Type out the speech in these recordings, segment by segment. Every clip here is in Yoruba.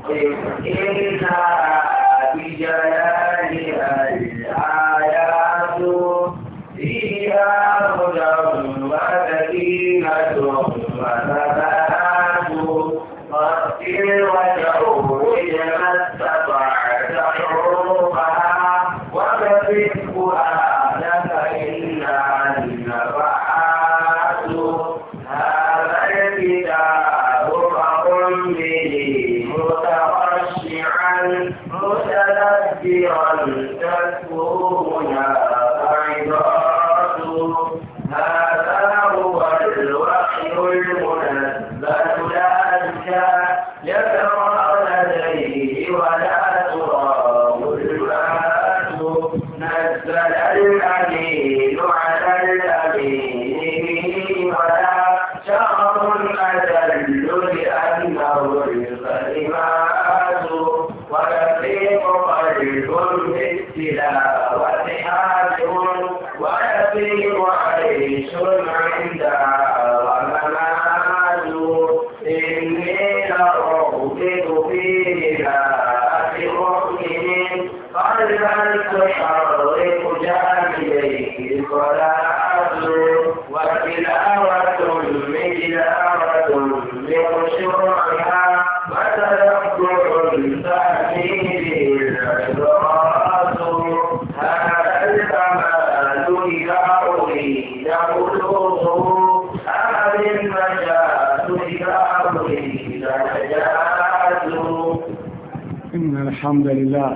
الحمد لله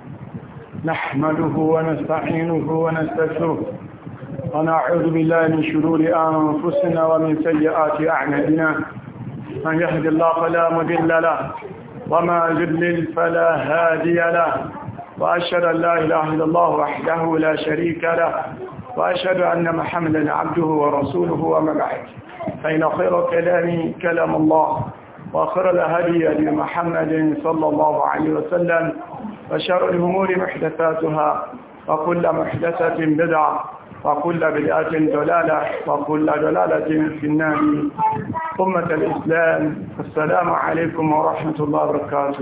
نحمده ونستعينه ونستغفره ونعوذ بالله من شرور أنفسنا ومن سيئات أعمالنا من يهد الله فلا مضل له وما يضلل فلا هادي له وأشهد أن لا إله إلا الله وحده لا شريك له وأشهد أن محمدا عبده ورسوله وما بعد فإن خير كلام كلام الله وآخر الهدي هدي محمد صلى الله عليه وسلم وشر الأمور محدثاتها وكل محدثة بدعة وكل بدعة دلالة وكل دلالة في النار أمة الإسلام السلام عليكم ورحمة الله وبركاته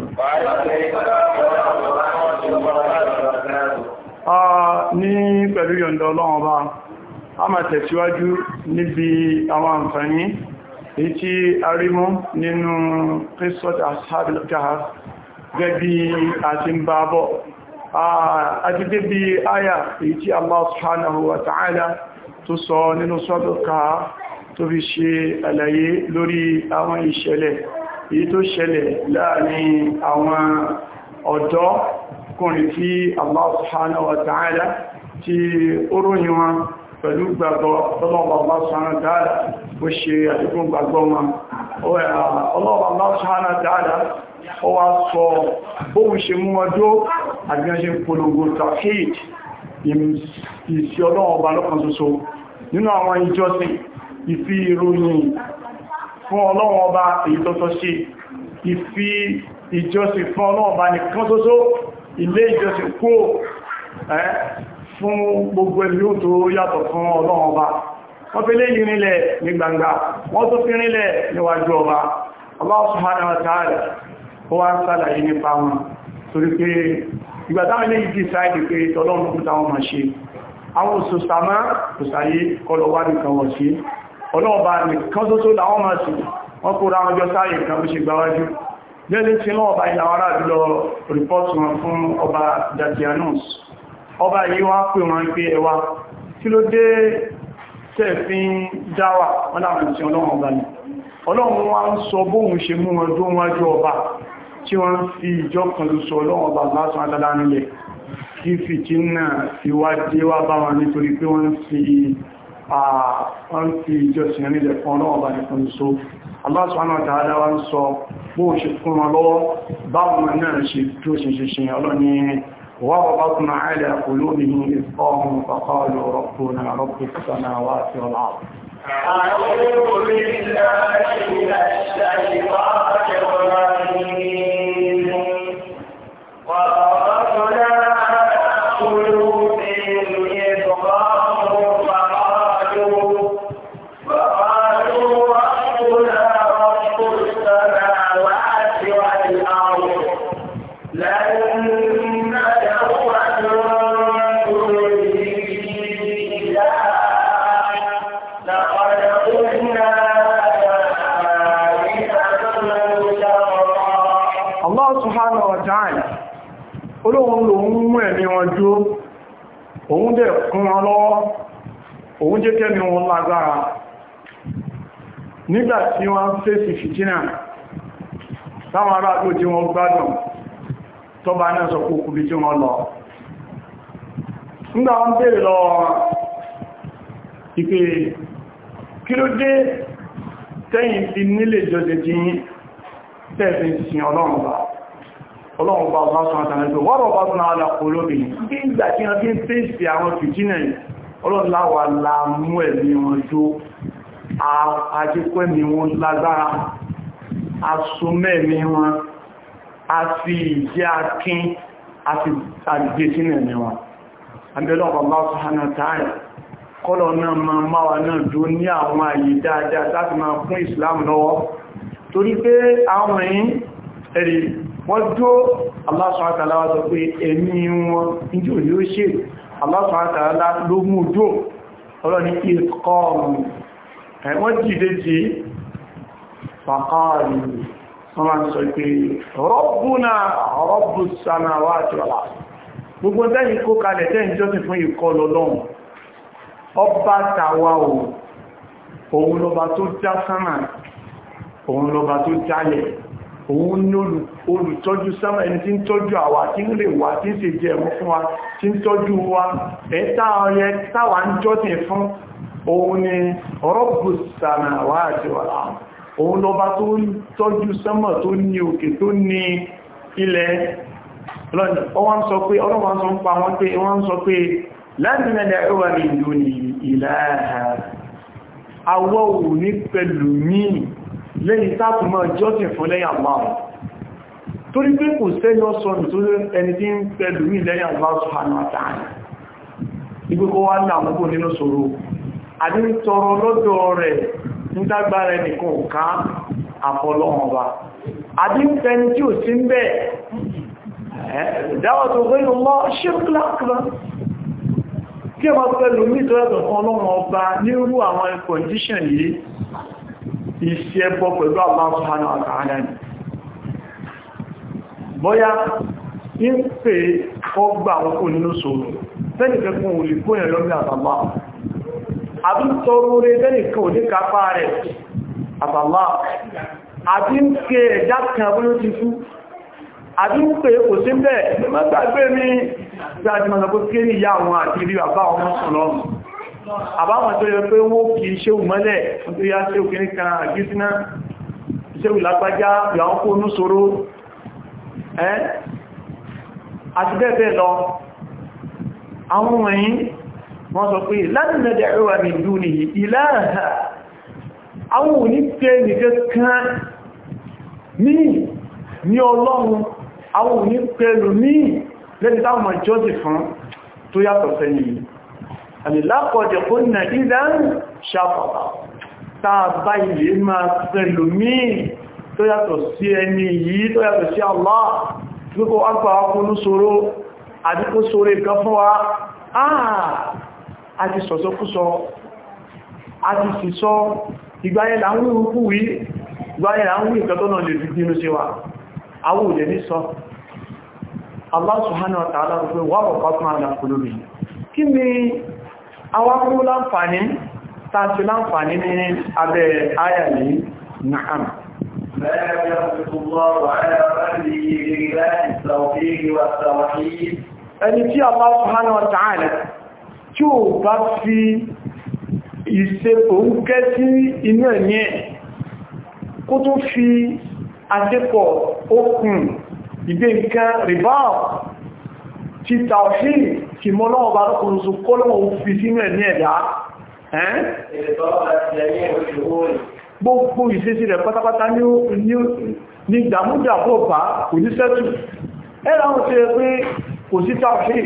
ní pẹ̀lú yọ̀ndọ̀ ọlọ́run ọba a máa tẹ̀síwájú níbi àwọn àǹfààní èyí tí a rí mú nínú Qissat Ashabil Kahf gẹ́bí àti ń bá bọ́ àti débi áyà èyí tí Allah subhanahu wa ta'ala tó sọ nínú Suratul Kahf tó fi ṣe àlàyé lórí àwọn ìṣẹ̀lẹ̀ èyí tó ṣẹlẹ̀ láàrin àwọn ọ̀dọ́ kùnrin tí Allah subhanahu wa ta'ala tí ó ròyìn wọn pẹ̀lú gbàgbọ́ ọlọ́wọ́ Allah subhanahu wa ta'ala ó ṣe àdúgbò gbàgbọ́ wọn ọlọ́wọ́ Allah subhanahu wa ta'ala ó wá sọ bóhun ṣe mú ọjọ́ àgbíyànṣe polongo tawhid ìsí ọlọ́wọ́ ọba lọ́kan ṣoṣo nínú àwọn ìjọsìn ìfi ìròyìn fún ọlọ́wọ́ ọba èyí tó tọ́ sí ìfi ìjọsìn fún ọlọ́wọ́ ọba nìkan ṣoṣo ilé ìjọsìn kó fún gbogbo ẹ̀lú tó yàtọ̀ fún ọlọ́run ọba wọ́n fi lé yìí nílẹ̀ ní gbangba wọ́n tó fi nílẹ̀ níwájú ọba Allah subhanahu wa ta'ala ó wá ń sàlàyé nípa wọn torí pé ìgbàtàwọn ilé ìdí sáìdì pé tọ́lọ́run kúta wọn máa ṣe àwọn òṣòsàmá òṣàyé kọlọwà nìkan wọ̀ sí ọlọ́ọ̀bá nìkan tó tó láwọn máa sì wọ́n kó ra ọjọ́ sáyé kan bó ṣe gbáwájú jẹ́lẹ́ tí lọ́ọ̀bá ìlàwọ́ aráàlú lọ rìpọ́tù wọn fún ọba Datianus ọba yìí wá pè wọn pé ẹwà kí ló dé tẹ́ẹ̀fín dáwà wọ́n láwọn tí ọlọ́run ọba ní ọlọ́run wá ń sọ bóhun ṣe mú wọn tó wájú ọba tí wọ́n fi ìjọ kan ló sọ ọlọ́run ọba lásán adádá nílẹ̀ kí fìtí náà fi wá dé wá bá wọn nítorí pé wọ́n fi ìjọsìn nílẹ̀ fún ọlọ́run ọba nìkan ló Allah subhanahu wa ta'ala wá ń sọ bóhun ṣe fún wọn lọ́wọ́ báwọn náà ṣe tó ṣe ṣe ṣe ọlọ́ni وربطنا على قلوبهم إذ قاموا فقالوا ربنا رب السماوات والأرض أعوذ بالله من الشيطان الرجيم وربطنا على قلوبهم إذ قاموا فقالوا فقالوا ربنا رب السماوات والأرض Allah subhanahu wa ta'ala olóhun lòun mú ẹ̀mí wọn jú òun dẹ̀ kún wọn lọ́wọ́ òun jẹ́ kẹ́mi wọn lágbára nígbàtí wọ́n fèsì fìtínà táwọn ará tó jí wọn gbádùn tọ́bà náà sọ kó kúbi tí wọ́n lọ nígbà wọ́n bèèrè lọ ìpè kí ló dé tẹ́yìn ti nílé jọjẹ jí tẹ́ẹ̀fẹ́ sin ọlọ́run bá ọlọ́run bá ọba sọ àtàrà wọ́rọ̀ bá tún àlà olóbi bí ìgbà tí wọ́n fi ń fèsì àwọn fìtínà ọlọ́run láwà láàmú ẹ̀mí wọn tó àjíkọ́ ẹ̀mí wọn lágbára asomẹ́mí wọn a fi ìjẹ́ akín àti àgbé sínú ẹ̀mí wọn abẹ́lọ́ bàbá subhanahu wa ta'ala kọ́lọ̀ náà ma máwà náà dó ní àwọn àyè dáadáa láti máa fún Islam lọ́wọ́ torí pé àwọn èyí ẹ̀rì wọ́n dó Allah subhanahu wa ta'ala wá sọ pé ẹ̀mí wọn ní òní ó ṣe Allah subhanahu wa ta'ala ló mú dó ọlọ́ni ìkọ́ ẹ̀wọ́n jìde jí fàkàrí wọ́n máa sọ pé rọ́bùnà rọ́bù samawati wal ard gbogbo tẹ́yìn kó kalẹ̀ tẹ́yìn jọ́sìn fún ìkọ́ lọ́lọ́run ọba tàwa ò òun lọba tó já sánà òun lọba tó jálẹ̀ òun ní olùtọ́jú sánà ẹni tí ń tọ́jú àwa tí ń lè wà tí ń ṣe jẹ ẹ̀mú fún wa tí ń tọ́jú wa ẹ̀ta ọyẹ táwà ń jọ́sìn fún òun ni rọ́bù samawati wal ard òun lọba tó tọ́jú sánmà tó ní òkè tó ní ilẹ̀ ọwọ́n sọ pé ọlọ́wọ́n sọ ń pa wọ́n pé wọ́n sọ pé láti mẹ́lẹ̀ ẹwà ní ìlú ní ìlàáha àwọ́ ò ní pẹ̀lú mí lẹ́yìn tààtùmọ̀ jọ́sìn fún lẹ́yìn Allah torí pé kò sẹ́yọ́ sọ́nù tó ẹni tí ń pẹ̀lú mí lẹ́yìn Allah subhanahu wa ta'ala ìgbékọ́ wá láàmúgbò nínú ṣòro àdí ń tọrọ lọ́dọ̀ rẹ̀ nígbàgbára ẹnìkan òká àfọlọ́wọ̀n ọba àdí ń fẹni tí ò sí ń bẹ́ẹ̀ dáwà tó gbé lọ ṣírkláàkìlá kí ẹmà pẹ̀lú mítọ́ẹ̀tọ̀ fún ọlọ́run ọba nírú àwọn kọndíṣàn yìí iṣẹ́ ẹbọ pẹ̀lú Allah subhanahu wa ta'ala ni bọ́yá ń pè ọgbà àwọn kò nínú sọ̀rọ̀ tẹ́nìkẹ́ fún olè kó yẹn lọ́gbà àtàlá àbí tọrọ rẹ̀ tẹ́nìkẹ́ ò ní kápá rẹ̀ àtàlá àbí ń pè ẹ̀dá kan bí ó ti fú àbí ń pè kò sí bẹ́ẹ̀ mọ́gbàgbé ní ìgbàjí mọ́ sọpọ̀ kí ní ìyá àwọn àti irí bàbá ọmọ sọ̀lọ́rùn àbáwọn tó yẹ pé wó kí iṣẹ́ ìmọ́lẹ̀ tó yá sí òkèrè kan àgísíná iṣẹ́ ìlápájá ìyàwó kó ní ṣòro ẹ́ àti bẹ́ẹ̀ bẹ́ẹ̀ lọ àwọn wọ̀nyí wọ́n sọ pé láti mẹ́jẹ̀ ẹwà ní ìlú ní ìlàáhà àwọn òní pé nìkan kan ní ní ọlọ́run àwọn òní pẹ̀lú ní lẹ́ni táwọn jọ́sì fún tó yàtọ̀ sẹ́yìn àlìlápọ̀jẹ̀ kó nà ìdán ṣàpàpà tàbá ilé máa pẹ̀lú mí tó yàtọ̀ sí ẹni yìí tó yàtọ̀ sí Allah gbogbo agbà ọkùnrin ṣòro àdíkó ṣòro ìkan fún wa àti sọ̀sọ́kúsọ àti sísọ ìgbáyẹ̀ láwọn ìrúkú wí ìgbáyẹ̀ láwọn ìkan tó náà lè fi bínú sí wa àwọn òjẹ̀ ní sọ Allah subhanahu wa ta'ala rú pé wà wọ̀pá fún àdá kúlórí kí ni àwọn kúrú láǹfààní tàbí láǹfààní ní abẹ́ ayà yìí na'am ẹni tí Allah subhanahu wa ta'ala tí ó bá fi ìsepò ń kẹ́ sí inú ẹ̀mí ẹ̀ kó tó fi àdépọ̀ okùn ìgbé nǹkan rìbá ti tàwí kì mọ́ lọ́wọ́ bá lọ́kùnrin so kó lọ́wọ́ fi sínú ẹ̀ ní ẹ̀dá gbogbo ìṣesí rẹ̀ pátápátá ní ìdàmúdàbọ̀ bá kò ní sẹ́tù ẹ́rà wọn ṣe pé kò sí tàwí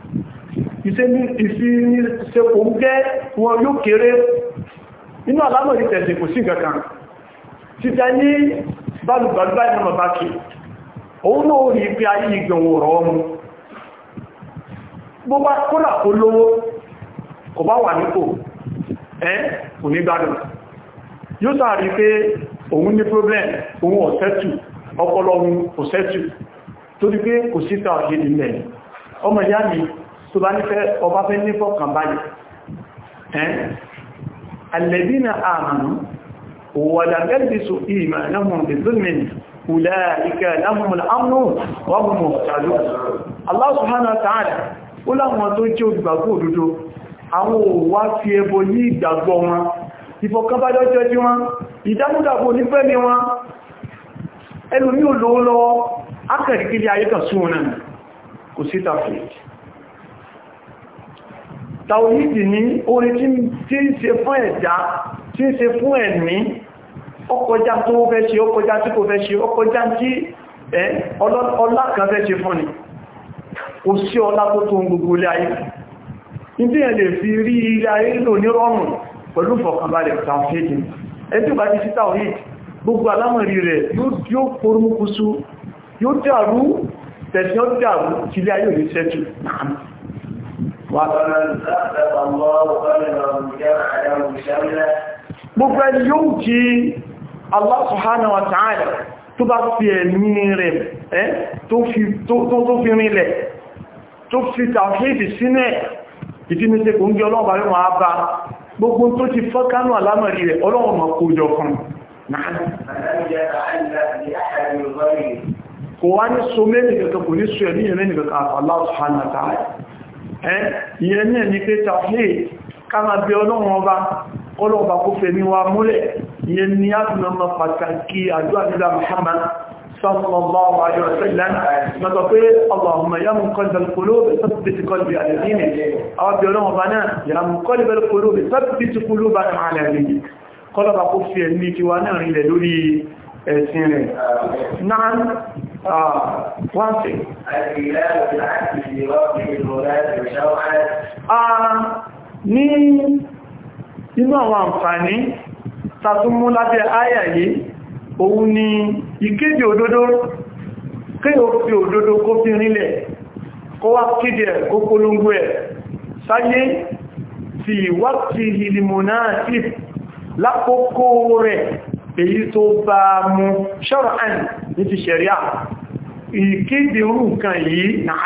ìsìnṣẹ́pò ń gẹ́ wọn yóò kéré inú alámọ̀ ìtẹ̀sẹ̀ kò sí nǹkan títẹ ní bálùgbàlùbá ìnà bá kí òun náà rí pé ayé ìgbẹ̀wò rọ̀ ọmọ bó bá kódà kó lówó kò bá wà nípò ẹ́ kò ní gbádùn yóò sáàrí pé òun ní problem òun ọ̀sẹ́tù ọpọlọ ohun ọ̀sẹ́tù tó rí pé kò síta ọ̀gẹ́dì mẹ́ ọmọ ìyá mi tó bá nífẹ́ ọba fẹ́ ní fọ́kàn báyìí ẹ́n alẹ́dínà àmànú wàlàgẹ́lbìsù ìmà lahum bizulmin ulaika lahumul amnu wa hum muhtadun Allah subhanahu wa ta'ala ó láwọn tó jẹ́ olùgbàgbọ́ òdodo àwọn òwá fi ẹbọ ní ìgbàgbọ́ wọn ìfọ̀kànbájọ́jọ́ tí wọ́n ìdámúdàbò nífẹ́ ni wọ́n ẹlù ní olówó lọ́wọ́ akẹ̀rìkiri ayé kan sún wọn kò sí tàfíìdì tàwíìdì ní orí tí ń ṣe fún ẹ̀dá tí ń ṣe fún ẹ̀mí ọkọjá tó fẹ́ ṣe ọkọjá tí kò fẹ́ ṣe ọkọjá tí ọlá kan fẹ́ ṣe fún ni kò sí ọlá tó tó gbogbo ilé ayé ìdí ẹ̀ lè fi rí ilé ayé lò ní rọrùn pẹ̀lú fọ̀kànbalẹ̀ tàwíìdì ẹjọ́ bá ti sí tàwíìdì gbogbo alámọ̀rí rẹ̀ yóò kórúmùkúsú yóò dàrú tẹ̀sí ó dàrú tí ilé ayé òní sẹ́tù náà gbogbo ẹni yóò jí Allah subhanahu wa ta'ala tó bá fi ẹ̀mí rẹ̀ tó fi rinlẹ̀ tó fi tàwíìdì sínẹ̀ ìdínúṣe kò ń gẹ ọlọ́ọ̀bá yóò máa bá gbogbo tó ti fọ́kánú alámọ̀rí rẹ̀ ọlọ́wọ̀n mọ̀ kó jọ fún kò wá ní so mẹ́rin kẹta kò ní so ẹ̀mí ẹ̀mí nìkan àfà Allah subhanahu wa ta'ala ẹ́ ìyẹn ní ẹni pé tàfíì káàmà bí ọlọ́run ọba ọlọ́ọ̀bá kó fẹ̀mí wa múlẹ̀ ìyẹn ni a fi mọ́ pàtàkì àdúrà nílá Muhammad sallallahu alaihi wasallam mọ́tọ̀ pé Allahumma ya muqallibal qulub thabbit qalbi ala dinik àwọn bí ọlọ́run ọba náà ya muqallibal qulub thabbit qulubana ala dinik kọlọ́bà kó fi ẹ̀mí kí wa náà rílẹ̀ lórí ẹ̀sìn rẹ̀. náà wọ́n sí ní inú àwọn àǹfààní tàtúnmú lábẹ́ àyà yìí òun ni ìkéde òdodo kí o fi òdodo kó fi rílẹ̀ kó wá kéde ẹ̀ kó polongo ẹ̀ sáyé fi wákìtì ìlìmọ̀nà ìfì lákòókò rẹ̀ èyí tó bá mú ṣọ́rọ̀án ní ti ṣẹ̀ríà ìkéde orú nǹkan yìí náà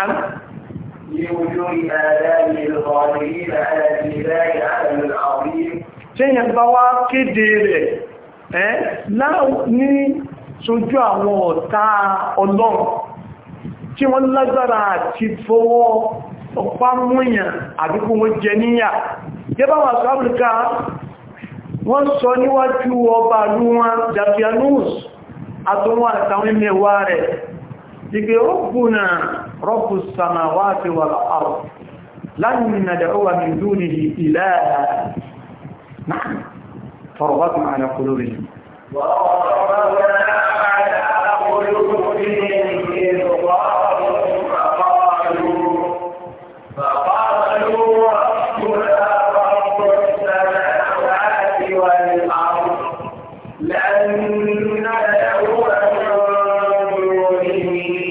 ṣẹ́yàn bá wá kéde rẹ̀ ẹ́ ní sójú àwọn ọ̀tá ọlọ́run tí wọ́n lágbára àti fọwọ́ ọ̀pá múyàn àbíkú wọ́n jẹ níyà gẹ́bà wà sáàbùrùká wọ́n sọ níwájú ọba lú wọn Dakianus àtúnwà àtàwọn mẹ́wà rẹ̀ ìgbé rọ́bùnà rọ́bù samawati wal ard lan nad'uwa min dunihi ilaha na'am farbatna ala qulubihim وربنا على قلوبهم إذ قالوا فقالوا فقالوا ربنا رب السماوات والأرض لن ندعو من دونه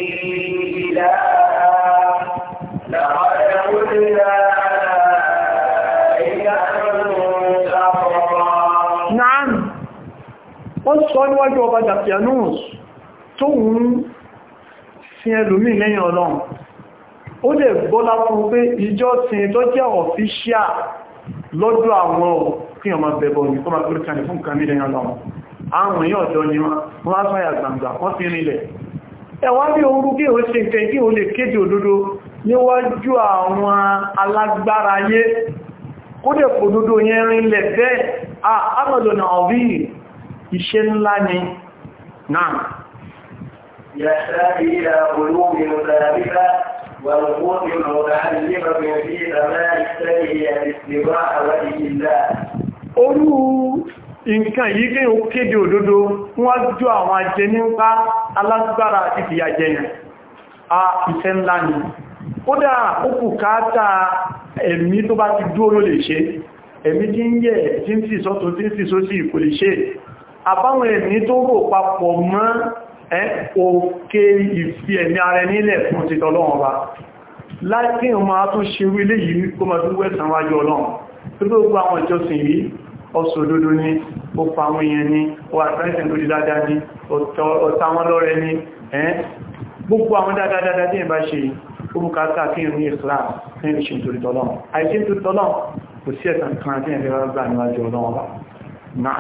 إلها لقد قلنا إذا شططا Naam, wọ́n sọ níwájú ọba Dakianus tó ń sin ẹlòmí lẹ́yìn ọlọ́run. Ó lè gbọ́lá fún pé ìjọ sin tó jẹ́ ọ̀fíṣíà lọ́dọ̀ àwọn òfin ọmọ bẹ̀bọ̀ ní kọ́ máa gbé kan fún kan nílẹ̀ ọlọ́run. Àwọn èèyàn ọ̀dọ́ ni wọ́n, wọ́n á sọ́yà gbàǹgbà, wọ́n fi rinlẹ̀. Ẹwà bí orú kí o ṣe nǹkan kí o lè kéde òdodo níwájú àwọn alágbára ayé kódẹ̀ òdodo yẹn rinlẹ̀ bẹ́ẹ̀ àmàlòna ọ̀bí iṣẹ́ ńlá ni náà يحتاج إلى قلوب ثابتة ونفوس متعلمة في زمان السيء الاستواء وجه الله orú nǹkan yìí kí o kéde òdodo wọ́n jú àwọn ajẹ́ nípa alágbára àti ìfìyàjẹyàn a iṣẹ́ ńlá ni kódà ó kù káátà ẹ̀mí tó bá ti dúró lè ṣe ẹ̀mí tí ń yẹ̀ tí ń sì sọ́tọ̀ tí ń sì sósì kò lè ṣe àbáwọn ẹ̀mí tó rò papọ̀ mọ́ ẹ́ òkè ìfi ẹ̀mí ara ẹni ilẹ̀ fún ti tọ́lọ́wọ́n bá láti ọmọ tó ṣe wílé yìí kó ma dúwẹ́ sanwájú ọlọ́run tó gbogbo àwọn ìjọsìn yìí ọsọ òdodo ní ó pa àwọn èèyàn ní ó àtàrísìn lórí dáadáa ní ọ̀tá wọn lọ́rẹ ní ẹ́ gbogbo àwọn dáadáa tí ìbá ṣe ó bùkátà kí ní Islam kí ní ṣe nítorí tọ́lọ́n àìsí nítorí tọ́lọ́n kò sí ẹ̀sàn kan tí ẹ̀fẹ́ gbà níwájú ọlọ́wọ́ bá náà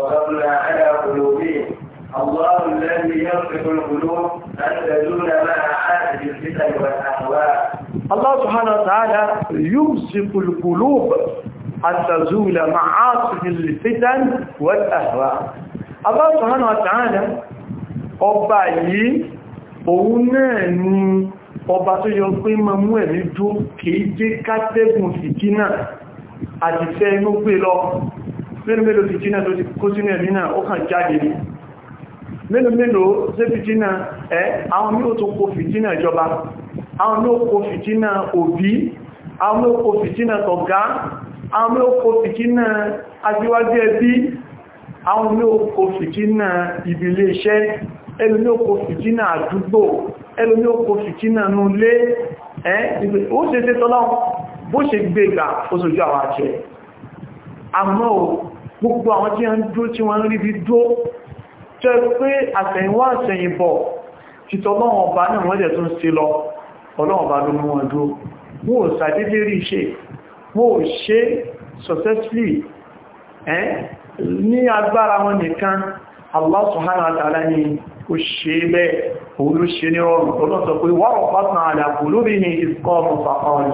الله الذي يصف القلوب أن تزول مع حاسد الفتن والأهواء الله سبحانه وتعالى يمسك القلوب أن تزول مع عاصف الفتن والأهواء الله سبحانه وتعالى ọba yìí òun náà ni ọba tó yọ pé ma mú ẹ̀mí dó kìí jẹ́ kátẹ́gùn fìtínà àti fẹ́ inú pé lọ mélòó mélòó fìtínà tó ti kó sínú ẹ̀mí náà ó kàn jáde ní mélòó mélòó sí fìtínà ẹ́ àwọn mí ò tó kó fìtínà ìjọba àwọn mí ò kó fìtínà òbí àwọn mí ò kó fìtínà tọ̀gá àwọn mí ò kó fìtínà ajíwájú ẹbí àwọn mí ò kó fìtínà ìbílé iṣẹ́ ẹlù ní ó kó fìtínà àdúgbò ẹlù ní ó kó fìtínà nulé ẹ́ ó ṣe ṣe tọ́lọ́ bó ṣe gbé ìgbà ó sojú àwọn àṣẹ àmọ́ gbogbo àwọn tí wọ́n dúró tí wọ́n rí bí dúró jẹ́ pé àtẹ̀yìnwá àtẹ̀yìnbọ̀ títọ́ lọ́wọ́ ọba náà wọ́n jẹ́ tó ń ṣe lọ ọlọ́wọ́ ọba ló mú wọn dúró wọ́n ò sàdédé rí iṣẹ́ wọ́n ò ṣe successfully ẹ́ ní agbára wọn nìkan Allah subhanahu wa ta'ala ni ó ṣe bẹ́ẹ̀ òun ló ṣe ní ọrùn ọlọ́sọ pé wọ́n rọ̀ pátán àdàkù lórí ní ìsìnkọ́ ọmọ fàkọ́ọ̀lù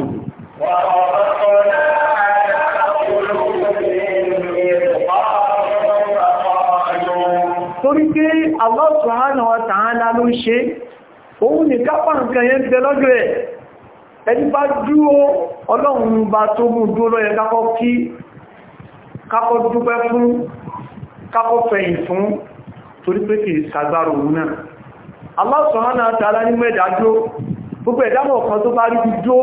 torí pé Allah subhanahu wa ta'ala ló ṣe òun ní kápá nǹkan yẹn tẹ lọ́jọ́ ẹ̀ ẹni bá dúró ọlọ́run bá tó mú dúró lọ́yẹ kákọ́ kí kákọ́ dúpẹ́ fún kákọ́ fẹ̀yìn fún torí pé kìí sàgbàrò òun náà Allah subhanahu wa ta'ala ní mẹ́dàájó gbogbo ẹ̀dámọ̀ kan tó bá rí bí dó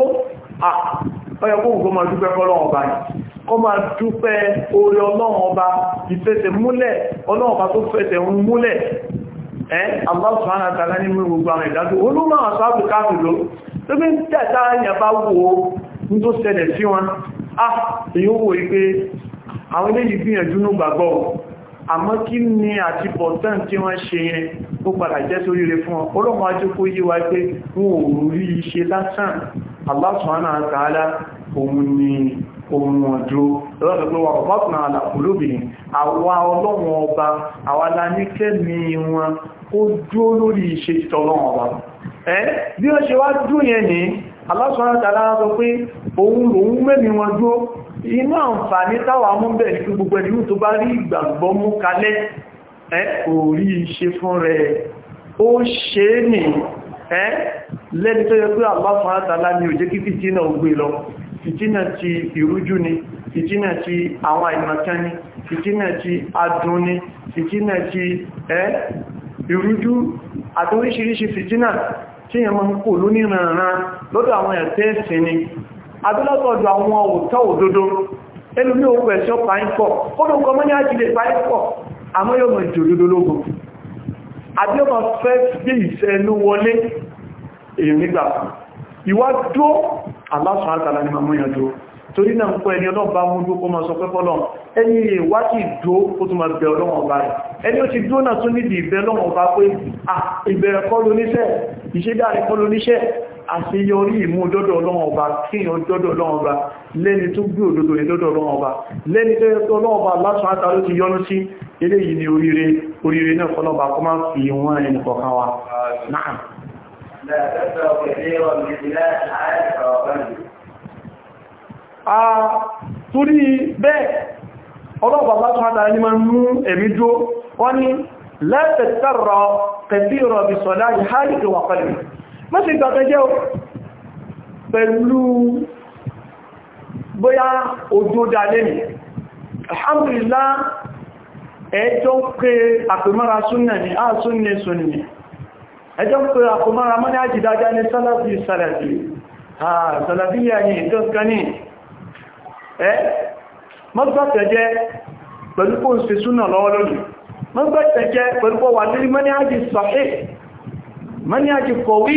ọyọ kó gbogbo máa dúpẹ́ fọ́lọ́run ọba ni kọ́ máa dúpẹ́ orí ọlọ́run ọba ìfẹsẹ̀ múlẹ̀ ọlọ́run ọba tó fẹsẹ̀ ń múlẹ̀ ẹ́ Allah subhanahu wa ta'ala ní gbogbo àwọn ìdájó olúmọ̀ àṣáàbù káàkiri tó bí ń tẹ́ta ẹ̀yàn bá wo ní tó ṣẹlẹ̀ sí wọn ah èyí ó wò ipé àwọn ilé yìí gbìyànjú ní gbàgbọ́ àmọ́ kí ni àti bọ̀tán tí wọ́n ṣe yẹn ó padà jẹ́ sórí rẹ̀ fún wọn ọlọ́mọ ajé kó yí wa pé wọn ò rí iṣẹ́ lásán Allah subhanahu wa ta'ala òun ni ohun ọjọ́ lọ́pẹ̀pẹ̀ wà ọ̀pọ̀pùnà àlàkùlóbìnrin àwa ọlọ́run ọba àwa aláníkẹ́ mi wọn ó dúó lórí iṣẹ́ títọ́ ọlọ́run ọba ẹ́ bí ó ṣe wá dúó yẹn ní Allah subhanahu wa ta'ala sọ pé òun lòun mẹ́mi wọn dúó inú àǹfààní táwà mú bẹ̀ ní gbogbo ẹ̀dínú tó bá rí ìgbàgbọ́ mú kalẹ̀ ẹ́ orí iṣẹ́ fún rẹ̀ ó ṣe é nì ẹ́ lẹ́ni tó yẹ pé Allah subhanahu wa ta'ala ní òjé kí fìtínà ó gbé lọ fìtínà ti ìrújú ni fìtínà ti àwọn àìmọ̀kan ni fìtínà ti adùn ni fìtínà ti ẹ́ ìrújú àti oríṣiríṣi fìtínà tí yẹn máa ń kò lónìrànràn lọ́dọ̀ àwọn ẹ̀tẹ́ ẹ̀sìn ni adúlọ́tọ̀ọ̀dọ̀ àwọn òtọ́ òdodo ẹlùmí òkú ẹ̀ṣọ́ pàípọ̀ kódò kọmọ́ ní àjílẹ̀ pàípọ̀ àmọ́ yóò mọ̀ ìjò òdodo lógún àbí ọmọ fẹ́ gbé ìfẹ́ ẹnu wọlé èyàn nígbà ìwá dó aláṣọ àtàlà ní mamú ìyànjú torí náà ń kọ́ ẹni ọlọ́ba mú dó kó máa sọ pé fọ́lọ́ ẹni ìwá ti dó ó tún máa bẹ ọlọ́wọ̀n ọba rẹ̀ ẹni ó ti dó náà tún nídìí ìbẹ̀ lọ́wọ̀n ọba pé ìbẹ̀rẹ̀ kọ́ lóníṣẹ́ ìṣẹ́dáre kọ́ lóníṣẹ́ àṣeyọrí ìmú dọ́dọ̀ ọlọ́wọ̀n ọba kíyàn dọ́dọ̀ ọlọ́wọ̀n ọba lẹ́ni tó gbé òdodo ní dọ́dọ̀ ọlọ́wọ̀n ọba lẹ́ni tó yẹ́tọ́ ọlọ́wọ̀n ọba lásán àtàrí ti yọ́nú sí eléyìí ni oríire oríire náà kọlọ́ba kọ́ máa fi wọ́n ẹni kọ̀ọ̀kan wa náà لا تبدأ كثيرا بخلاف عارف وقلبي torí bẹ́ẹ̀ ọlọ́pàá bá tún àtàrí ma mú ẹ̀mí jó wọ́n ni lẹ́tẹ̀tẹ̀rọ kẹfíìrọ̀ bí sọ̀dá ìhálìkì wà pẹ̀lú mọ́sí ìgbàtẹ́jẹ́ pẹ̀lú bóyá ojú dalé ní alhamdulillah ẹjọ́ pé àpèmọ́ra súnnà ní a súnnà súnnà ẹjọ́ pé àpèmọ́ra mọ́ ní àjídájá ní sálàfí sálàfí sálàfíyà ní ìtọ́kan ní ẹ́ mọ́gbàtẹ̀jẹ́ pẹ̀lú kó ń ṣe súnà lọ́wọ́ lónìí mọ́gbàtẹ̀jẹ́ pẹ̀lú kó wà nílí mọ́níájì sahih mọ́níájì kọ̀wí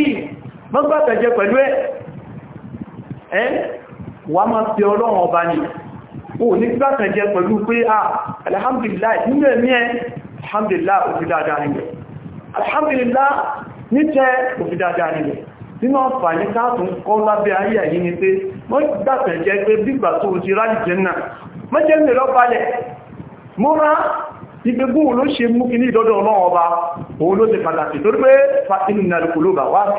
mọ́gbàtẹ̀jẹ́ pẹ̀lú ẹ̀ ẹ́ wà máa fi ọlọ́run ọba ní o ní gbátànjẹ pẹ̀lú pé ah alhamdulillah nínú ẹ̀mí ẹ alhamdulillah òfi dáadáa nílẹ̀ alhamdulillah ní tẹ́ òfi dáadáa nílẹ̀ nínú àǹfààní káàtùn kọ́ lábẹ́ ayé yìí ni pé wọ́n gbátànjẹ pé bígbà tó ti rájì jẹ́ náà mọ́jẹ́ mẹ́rọ balẹ̀ múra ìgbégún ló ṣe mú kí ní ìdọ́dọ̀ ọlọ́run ọba òun ló ti pàtàkì torí pé fa inú ìnàlùkùlù bà wá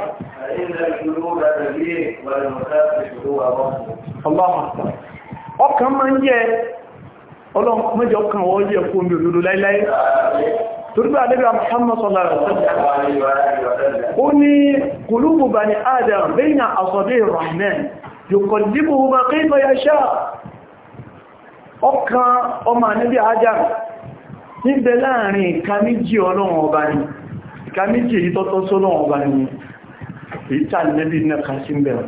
ọkàn máa ń yẹ ọlọ́run mẹ́jọ kan wọ́n yẹ fún omi òdòdó láíláí torí pé àdébà Muhammad sallallahu alaihi wasallam ó ní kùlùbù bani Adam bayna asabi rahman yuqallibuhu ma kayfa yasha ọkàn ọmọ àníbí Adam níbẹ̀ láàrin ìka méjì ọlọ́run ọba ni ìka méjì èyí tọ́tọ́ sọ́lọ́run ọba ni èyí tà nẹ́bí náà ká sí bẹ̀rẹ̀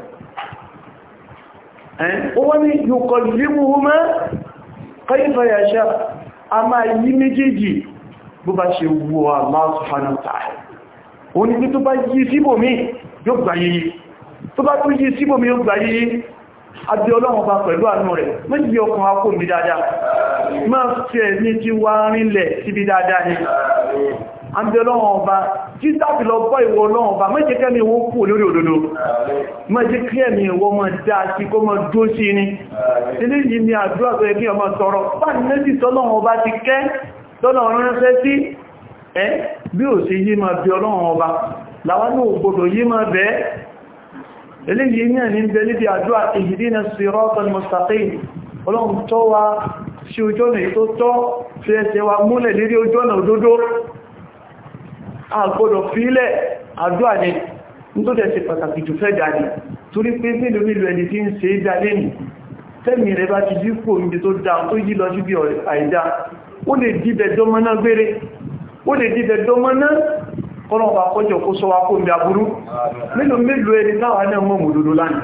ó wọ́n ni yóò límú mọ́ kayfa yasha a máa yí méjèèjì bó bá ṣe wù Allah subhanahu wa ta'ala ó ní pé tó bá yí síbòmí yóò gbà yìí tó bá tó yí síbòmí yóò gbà yìí àbí ọlọ́run bá pẹ̀lú àánú rẹ̀ méjì ọkùn akó mi dáadáa máa fẹ́ ní tí wá rínlẹ̀ síbi dáadáa ni àbí ọlọ́run ọba tí tàbí lọ bọ́ ìwọ ọlọ́run ọba méjì kẹ́mi wó kú lórí òdodo méjì kẹ́mi ìwọ mọ́ dá sí kó mọ́ dó sí ní ilé yìí ni àdúrà tó yẹ kí ọmọ tọrọ pàdé méjì tọ́lọ́run ọba ti kẹ́ tọ́lọ́run ránṣẹ́ sí ẹ́ bí ò sí yí máa bí ọlọ́run ọba làwọn ní ògbòdò yí máa bẹ́ẹ̀ eléyìí ní ẹni bẹ níbi àdúrà ihdina siratal mustaqim ọlọ́run tọ́ wa sí ojú ọ̀nà tó tọ́ fi ẹsẹ̀ wa múlẹ̀ lérí ojú ọ̀nà òdodo àgbọ́dọ̀ fílẹ̀ àdúrà ní tó tẹ̀sẹ̀ pàtàkì jù fẹ́ dáadì torí pé nílùú nílùú ẹni tí ń ṣe é dá lẹ́nì tẹ́mì rẹ̀ bá ti dípò níbi tó dá tó yí lọ sí bí àìdá ó lè dìbẹ̀ dọ́mọ́ná gbére ó lè dìbẹ̀ dọ́mọ́ná kọ́lọ̀wà kọjọ kó sọ wá kó ń dàbúrú mélòó mélòó ẹni táwà náà mọ́ mòdòdó lánàá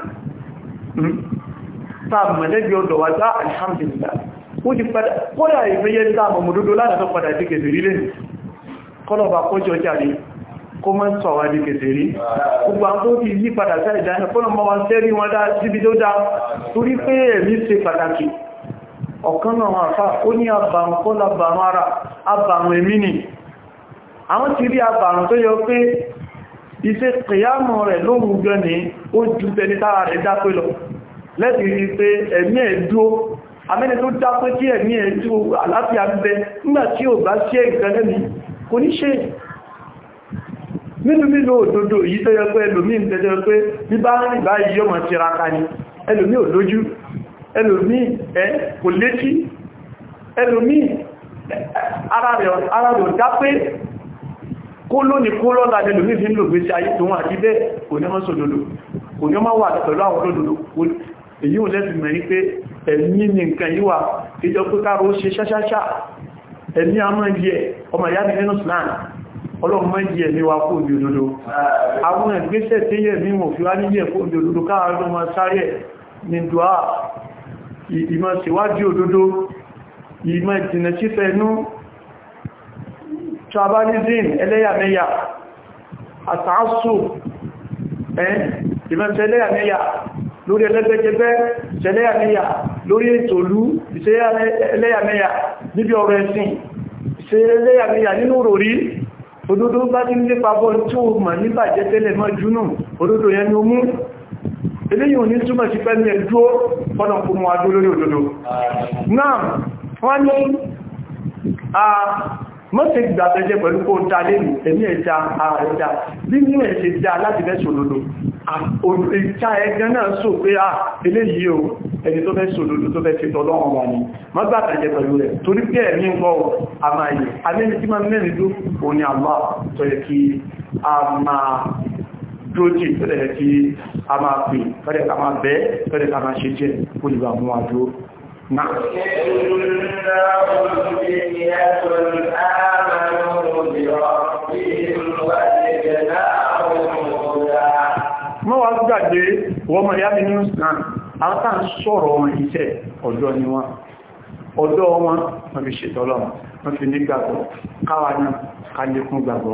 táà mọ̀lẹ́bí ọdọ̀ wà dá alhamdulillah ó ti padà kọ́lá ìfẹ́yẹ́ táà mọ̀ mòdòdó lánàá tó padà díkẹ̀ sí rílẹ̀ kọ́lọ̀wà kọjọ jáde kó mọ́ sọ wá díkẹ̀ sí rí gbogbo àwọn tó ti yí padà sáì dáná kọ́lọ̀ mọ́ wọn tẹ́rí wọn dá síbi tó dá torí pé ẹ̀mí ṣe pàtàkì ọ̀kan náà wọn àfá ó ní àbàrùn kọ́lá bàrùn ara àbàrùn ẹ̀mí ni àwọn ti rí àbàrùn tó yọ pé iṣẹ́ kìyàmọ̀ rẹ̀ lóòrùn gan ní ó ju tẹni tára rẹ̀ dápé lọ lẹ́ti rí pé ẹ̀mí ẹ̀ dúó amẹ́ni tó dápé tí ẹ̀mí ẹ̀ dúó àlàáfíà ń bẹ nígbà tí ò bá ṣe ìgbẹ́lẹ́mí kò ní ṣe nínú nínú òdodo yìí tó yẹ pé ẹlòmí ń tẹ́jọ pé bí bá rìn báyìí yóò mọ̀ tiraka ni ẹlòmí ò lójú ẹlòmí ẹ kò létí ẹlòmí ara rẹ̀ dápé kó lónìí kó lọ́la lẹ́lò ní fi ń lò gbé sí ayé tó wọ́n àti bẹ́ẹ̀ kò ní mọ́ sódòdó kò ní ọmọ wà pẹ̀lú àwọn olódòdó èyí ò lẹ́sì mẹ́rin pé ẹ̀mí ní nǹkan yíwà ìjọ pé káàrò ó ṣe ṣáṣáṣá ẹ̀mí a máa yẹ ọmọ ìyá nínú slan ọlọ́run máa yẹ ẹ̀mí wa kó òbí òdodo àwọn ìgbésẹ̀ tí yẹ mí mọ̀ fi wá níyẹ kó òbí òdodo káàrò ló máa sáré ní dùá ìmọ̀ síwájú òdodo ìmọ̀ ìtìnà sífẹ́ inú tribalism ẹlẹ́yàmẹ́yà àtàásù ẹ́ ìmọ̀sẹ̀ ẹlẹ́yàmẹ́yà lórí ẹlẹ́gbẹ́jẹgbẹ́ ẹlẹ́yàmẹ́yà lórí ètòlú ìṣẹ́ ẹlẹ́yàmẹ́yà níbi ọ̀rọ̀ ẹ̀sìn ìṣẹ́ ẹlẹ́yàmẹ́yà nínú òròrí òdodo bá ti nílé pàbọ́ tí ó mọ̀ níbàjẹ́ tẹ́lẹ̀ mọ́ júnù òdodo yẹn ni ó mú eléyìn òní túnmọ̀ sí pẹ́lú ẹ̀dúó fọ́nà kún mọ́ adó lórí òdodo náà wọ́n ní mọ́sí gbàtẹ́jẹ́ pẹ̀lú kó dá lẹ́nu ẹ̀mí ẹja ààrẹ dá bí ní ẹ̀ ṣe dá láti fẹ́ sòlòdò ìta ẹgbẹ́ náà sọ pé à eléyìí o ẹni tó fẹ́ sòlòdò tó fẹ́ ṣe tọ́lọ́wọ́n wà ní mọ́ gbàtẹ́jẹ́ pẹ̀lú rẹ̀ torí pé ẹ̀mí ń gbọ́ àmàyè alẹ́ni tí máa mẹ́rin dó o ní àmà tó yẹ kí a máa dójì tó yẹ kí a máa pè fẹ́rẹ̀ ká máa bẹ́ fẹ́rẹ̀ ká máa ṣe jẹ́ olùgbà mú àdó náà mọ́ wá gbàgbé wọ́n mọ̀ yá nínú islam àwọn tàà ń sọ̀rọ̀ wọn iṣẹ́ ọ̀dọ́ ni wọ́n ọ̀dọ́ wọn wọ́n fi ṣètọ́lọ̀ wọ́n fi ní gbàgbọ́ káwà náà ká lékún gbàgbọ́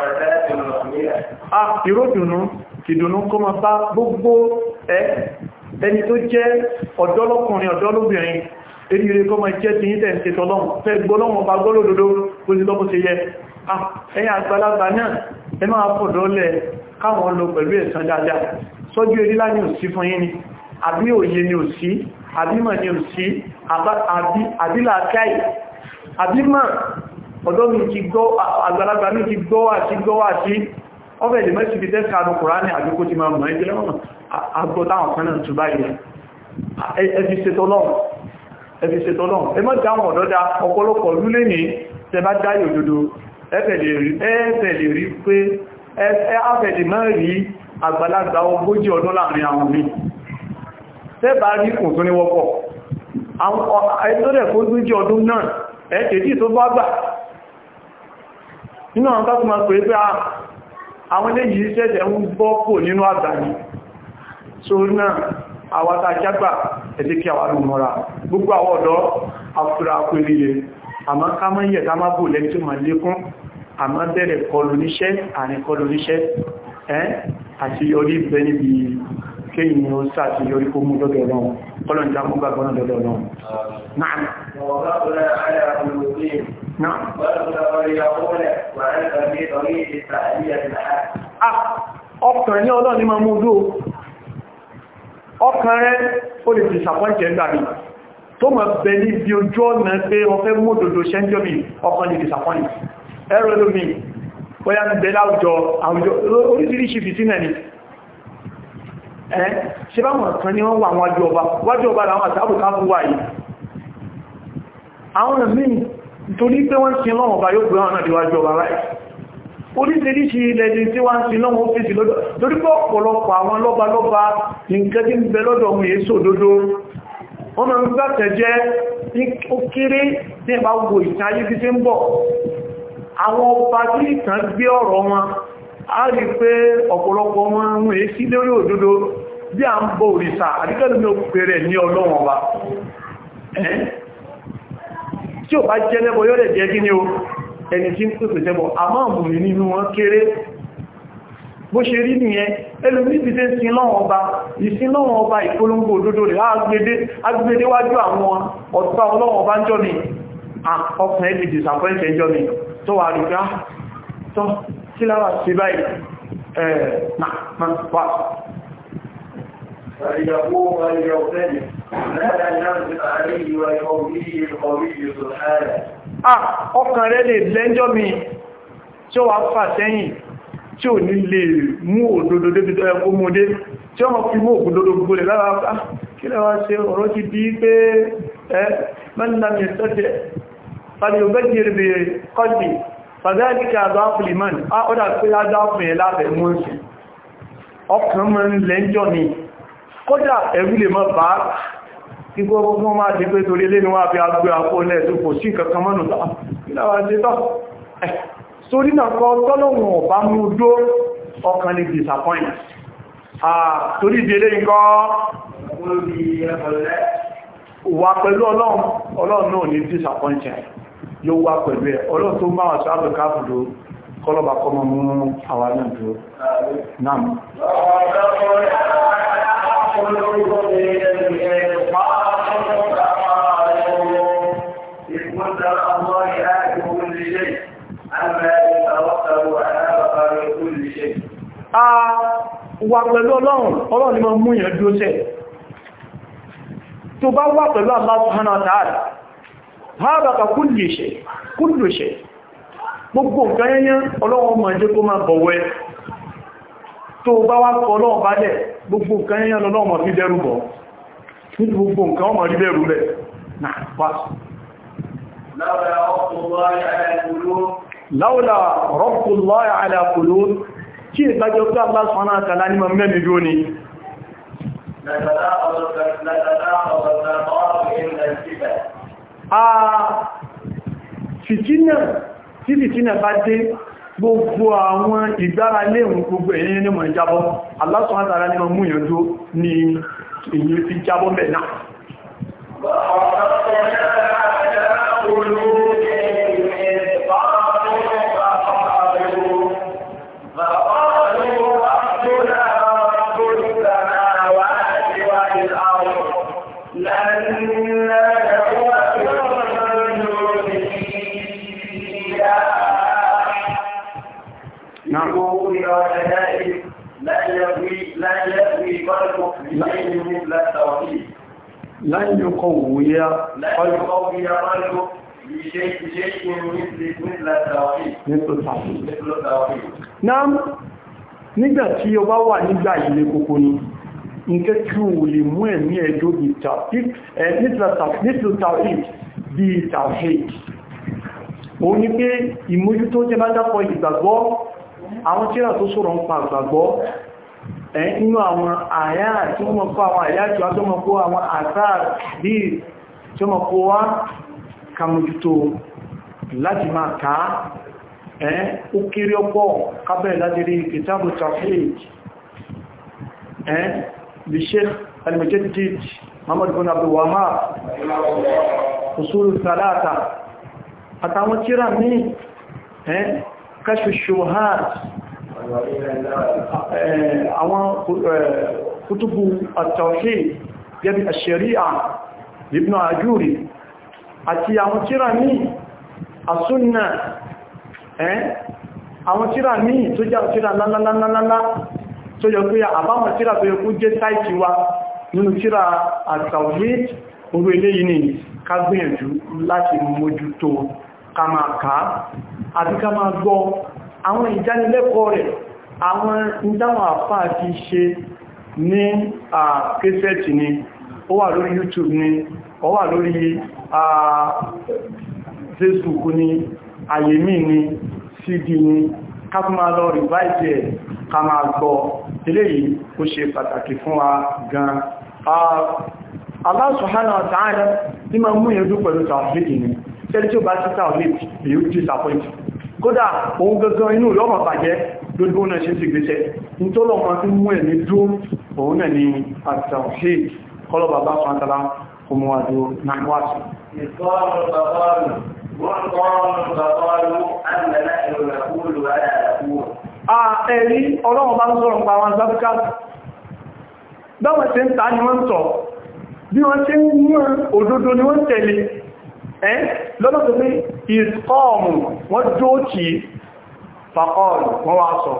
ìròdùnú ìdùnnú kó ma bá gbogbo ẹ ẹni tó jẹ́ ọ̀dọ́lọ́kùnrin ọ̀dọ́lóbìnrin eríire kọ́ máa jẹ́ ti yí tẹ̀sí tọ́lọ́run fẹ́ gbọ́lọ́run bá gbọ́lódodo kó sí lọ́pọ̀ sí yẹ ẹ̀yìn àgbàlagbà náà ẹ máa fọ̀dọ́lẹ̀ káwọn lọ pẹ̀lú ẹ̀sán dáadáa sọ́jú erílá ní òsí fún yín ni àbí òye ni òsí àbímọ̀ ni òsí àbílàkáì àbímọ̀ ọ̀dọ́ mi ti gbọ́ àgbàlagbà mi ti gbọ́ àti gbọ́ àti ọbẹ̀ lè mẹ́sì fi tẹ́sà àdó kùránì àdúkò ti máa mọ̀ ẹgbẹ́ lọ́wọ́n agbọ́táwọn kan náà tún báyìí ẹfi ṣetọ́lọ́n ẹ mọ́ dáwọn ọ̀dọ́dá ọ̀pọ̀lọpọ̀ lúlé ní tẹbá dáyò òdodo ẹ́fẹ̀ lè rí pé ẹ́fẹ̀ lè máa rí àgbàlagbà ogójì ọdún láàrin àwọn mi tẹ́bà rí kùn tó ní wọ́pọ̀ ẹ̀tọ́rẹ̀ ogójì ọdún náà ẹ̀ẹ́kẹ̀ẹ́jì tó bá gbà nínú àwọn tó máa pè pé àwọn ilé yìí ṣẹ̀ṣẹ̀ ń bọ́ kò nínú àgbàní so náà àwátá jágbà ẹ̀dẹ́ kí àwọn alùmọ́ra gbogbo àwọn ọ̀dọ́ afúra pẹ̀lẹ̀ àmọ́ ká mọ́ yẹ̀ ká má bò lẹ́ni tó ma lékún àmọ́ bẹ̀rẹ̀ kọlù níṣẹ́ àrin kọlù níṣẹ́ ẹ́ àti yọrí bẹ níbi kéyìn ó sáàtì yọrí kó mú lọ́dọ̀ ọlọ́run kọlọ̀ ní jámú gbàgbọ́n lọ́dọ̀ ọlọ́run náà نعم ọkàn ní ọlọ́ni máa mú dó ọkàn rẹ̀ ó lè disappoint ẹgbà mi tó mọ̀ bẹ ní bí ojú ọ̀nà pé ọfẹ́ mọ́dòdó ṣẹ́njọ́mì ọkàn lè disappoint ẹ̀rọ lómi bóyá ń bẹ láwùjọ àwùjọ oríṣiríṣi fìtínà ni ẹ́ ṣe bá mọ̀ kan ní wọ́n wà wájú ọba wájú ọba làwọn àtàbùká fún wà yìí àwọn míì torí pé wọ́n sin lọ́wọ́ ọba yóò gbé wọn náà díwájú ọba láì oríṣiríṣi ilẹ̀ tí wọ́n sin lọ́wọ́ ọ́fíìsì lọ́dọ̀ torí pé ọ̀pọ̀lọpọ̀ àwọn lọ́ba lọ́ba nǹkan tí ń bẹ lọ́dọ̀ ohun èso òdodo wọ́n máa ń gbàtẹ̀ jẹ́ ó kéré ní ẹ̀bá gbogbo ìtàn ayé tí ń bọ̀ àwọn ọba tí ìtàn gbé ọ̀rọ̀ wọn a rí pé ọ̀pọ̀lọpọ̀ wọn ń èsí lórí òdodo bí à ń bọ òrìṣà àdíkẹ́lùmí ó pèrè ní ọlọ́wọ̀n ọba tí ò bá jẹ́ lẹ́bọ̀ yóò lè jẹ́ kí ní o ẹni tí ń pèsè tẹ́bọ̀ àmọ́ àmùrì nínú wọn kéré bó ṣe rí nìyẹn ẹlòmí ti tẹ́ sin lọ́wọ́ ọba ìsin lọ́wọ́ ọba ìpolongo òdodo rẹ̀ agbede wájú àwọn ọ̀tá ọlọ́wọ́ ọba ń jọ mi ọkùnrin ẹni disappoint ẹjọ́ mi tó wà rí gbá tọ́ sí láwà sí báyìí فليقوم وليغتنم لا ننزل عليه ويقومه القوي سبحانه ah ọkàn rẹ̀ lè lẹ́jọ́ mi tí ó wà fà sẹ́yìn tí ò ní lè mú òdodo débi tó ẹkú mú dé tí wọ́n fi mú òdodo gbogbo rẹ̀ lára pá kí lẹ wá ṣe ọ̀rọ̀ ti bí pé ẹ mẹ́lẹ́mẹ́ sẹ́tẹ̀ fàdí òbẹ́jì rẹ̀ kọ́dì fàdálíkà àdáfìlìmán ó dà pé àdáfìn ẹ̀ lábẹ̀ mú sí ọkàn mọ́ lẹ́jọ́ ni kódà ẹ̀rù lè mọ́ bá igbó ọgbọ́n máa ti pé torí lé ní wá fi agbé àpò lẹ́ẹ̀tún kò sí kankan mọ́nù tàà ìlàwà sí tọ́ sórí náà kọ́ tọ́lọ̀wọ̀n ọ̀bá mú dó ọkàn lè disappoint torí ìdílé nǹkan wà pẹ̀lú ọlọ́run náà ní disappoint yóò wá pẹ̀lú ẹ̀ ọlọ́run tó máa sọ ábẹ̀ká fùdó kọlọ́bà kọmọ mú àwà náà dúró náà wà pẹ̀lú ọlọ́run ọlọ́run ni ma mú ìyẹn dúró sẹ́ tó bá wà pẹ̀lú Allah subhanahu wa ta'ala hábàkà kulli shay kullu shay gbogbo nǹkan yẹnyẹn ọlọ́run ma jẹ́ kó máa bọ̀wẹ́ tó bá wá kọ ọlọ́run bá dẹ̀ gbogbo nǹkan yẹnyẹn ọlọ́run ma fi dẹ́rù bọ̀ nítorí gbogbo nǹkan ọmọ rí bẹ̀rù bẹ̀ náà pàṣẹ láwọ́lá rọ́pùlọ́yà alákùlú kí ìgbàjọ́ pé Allah subhanahu wa ta'ala ní mọ̀ mẹ́mí bí ó ní a fìtínà tí fìtínà bá dé gbogbo àwọn ìgbára léhùn gbogbo èyí ní mọ̀ ìjábọ́ Allah subhanahu wa ta'ala ní mọ̀ mú ìyànjú ní èyí fi jábọ́ mẹ́ náà والشدائد لا يقوي لا يقوي قلبك بشيء مثل التوحيد lan yuqawwiya لا يقوي قلبك بشيء بشيء مثل مثل التوحيد nípa tàbí مثل التوحيد náà nígbà tí o bá wà nígbà ilé kòkó ni nǹkan tí ó lè mú ẹ̀mí ẹjọ́ bí tàwíd bí tàwíd òun ni pé ìmójútó jẹ́ bá dápọ̀ ìgbàgbọ́ àwọn tíra tó sọ̀rọ̀ ń pa ìgbàgbọ́ ẹ̀ inú àwọn àyá tí wọ́n mọ̀ kó àwọn àyá tí wọ́n tó mọ̀ kó àwọn àtàr bí tí wọ́n mọ̀ kó wá kàmójútó láti máa kàá ẹ́ ó kéré ọpọ̀ kábẹ̀ láti rí kìtàbù tawhid ẹ́ bí sheikh al-mujaddid muhammad bin abdul wahhab usul salata àtàwọn tíra ní ẹ́ kashfu shubuhat àwọn kutubu at-tawhid gẹ́bí ash-shari'a ibn ajuri àti àwọn tíra ní as-sunnah ẹ́ àwọn tíra míì tó jẹ́ tíra lálálálálá tó yọ pé àbáwọn tíra tó yẹ kú jẹ́ sáìtì wa nínú tíra àtàwhid orú eléyìí ni ká gbìyànjú láti mójútó ká máa ká àbí ká máa gbọ́ àwọn ìdánilẹ́kọ̀ọ́ rẹ̀ àwọn ìdáwọn àfáà ti ṣe ní àkẹsẹ̀tì ni ó wà lórí YouTube ni ó wà lórí Facebook ni àyèmí ni cd ni ká tún máa lọ rìváìtì ẹ̀ ká máa gbọ́ eléyìí ó ṣe pàtàkì fún wa gan Allah subhanahu wa ta'ala tí ma mú ìyẹn dún pẹ̀lú tàwàfíìdì ni tẹ́lẹ̀ tí ó bá títà olè èyí ó disappoint kódà òun gangan inú lọ́mọ bàjẹ́ lójú náà ṣe ti gbéṣẹ́ nítọ́lọ́mọ tí mú ẹ̀mí dún òun náà ni àtàwàfíìdì kọlọ̀ bàbá fàntàlá ọmọwàdó náà wáṣì وقالوا فقالوا أن نحن نقول ولا نقول ẹ̀rí ọlọ́run bá ń sọ̀rọ̀ pa àwọn sáfíkà báwọn tí ń ta ni wọ́n sọ bí wọ́n tí ń mú òdodo ni wọ́n tẹ̀lé ẹ́ lọ́nà tó pé ìskọ́ọ̀mù wọ́n jóòkì fàkọ́ọ̀lù wọ́n wá sọ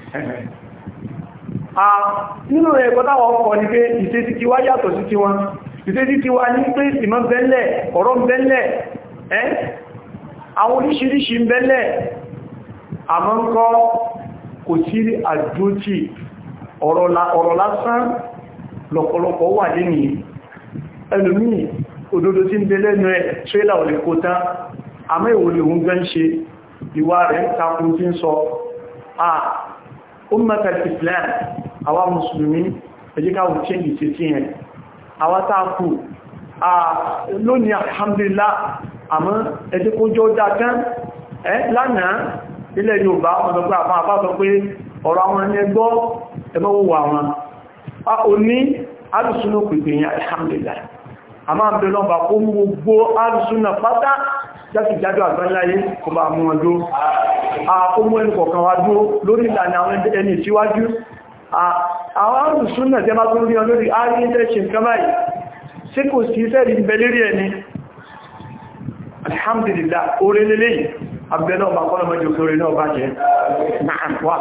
nínú ẹ̀kọ́ táwọn ọkọ̀ ní pé ìṣesí ti wá yàtọ̀ sí ti wọn ìṣesí ti wá ní pé ìmọ̀ bẹ́lẹ̀ ọ̀rọ̀ bẹ́lẹ̀ ẹ́ àwọn oríṣiríṣi ń bẹ́lẹ̀ àmọ́ ń kọ́ kò sí àdójì ọ̀rọ̀ lásán lọ́pọ̀lọpọ̀ wà lẹ́ni ẹlòmí òdodo tí ń bẹ lẹ́nu ẹ̀ trailer ò lè kó tán àmọ́ ìwòlè òun gẹ́ ń ṣe ìwà rẹ̀ takun tí ń sọ à ummatal islam àwa mùsùlùmí ẹjíkáwò change sí sí ẹ̀ àwa tákù lónìí alhamdulillah àmọ́ ẹjẹ́ kó jọ dákán ẹ́ lánàá ilẹ̀ Yorùbá ọmọdọ̀gbà àfá àfá sọ pé ọ̀rọ̀ àwọn ẹni ẹgbọ́ ẹgbọ́wọ́ àwọn a ò ní alùsúnà pèpè yẹn alhamdulillah a máa bẹ̀rẹ̀ lọ́ba kó mú gbogbo alùsúnà pátá játi jájọ àgbáláyé kó bá mú wọn dó a kó mú ẹnu kọ̀kan wá dó lórí ìlànà àwọn ẹni síwájú àwọn alùsúnà tẹ́ bá tún rí ọ lórí àríyẹ́tẹ́ṣin kábáyì sí kò sí sẹ́rì ìbẹ̀lérí ẹni alhamdulillah orí lélẹ́yìn abẹ́lọ́ ọba kọ́lọ̀ mọ́jọ kórè náà bá jẹ́ náà wà.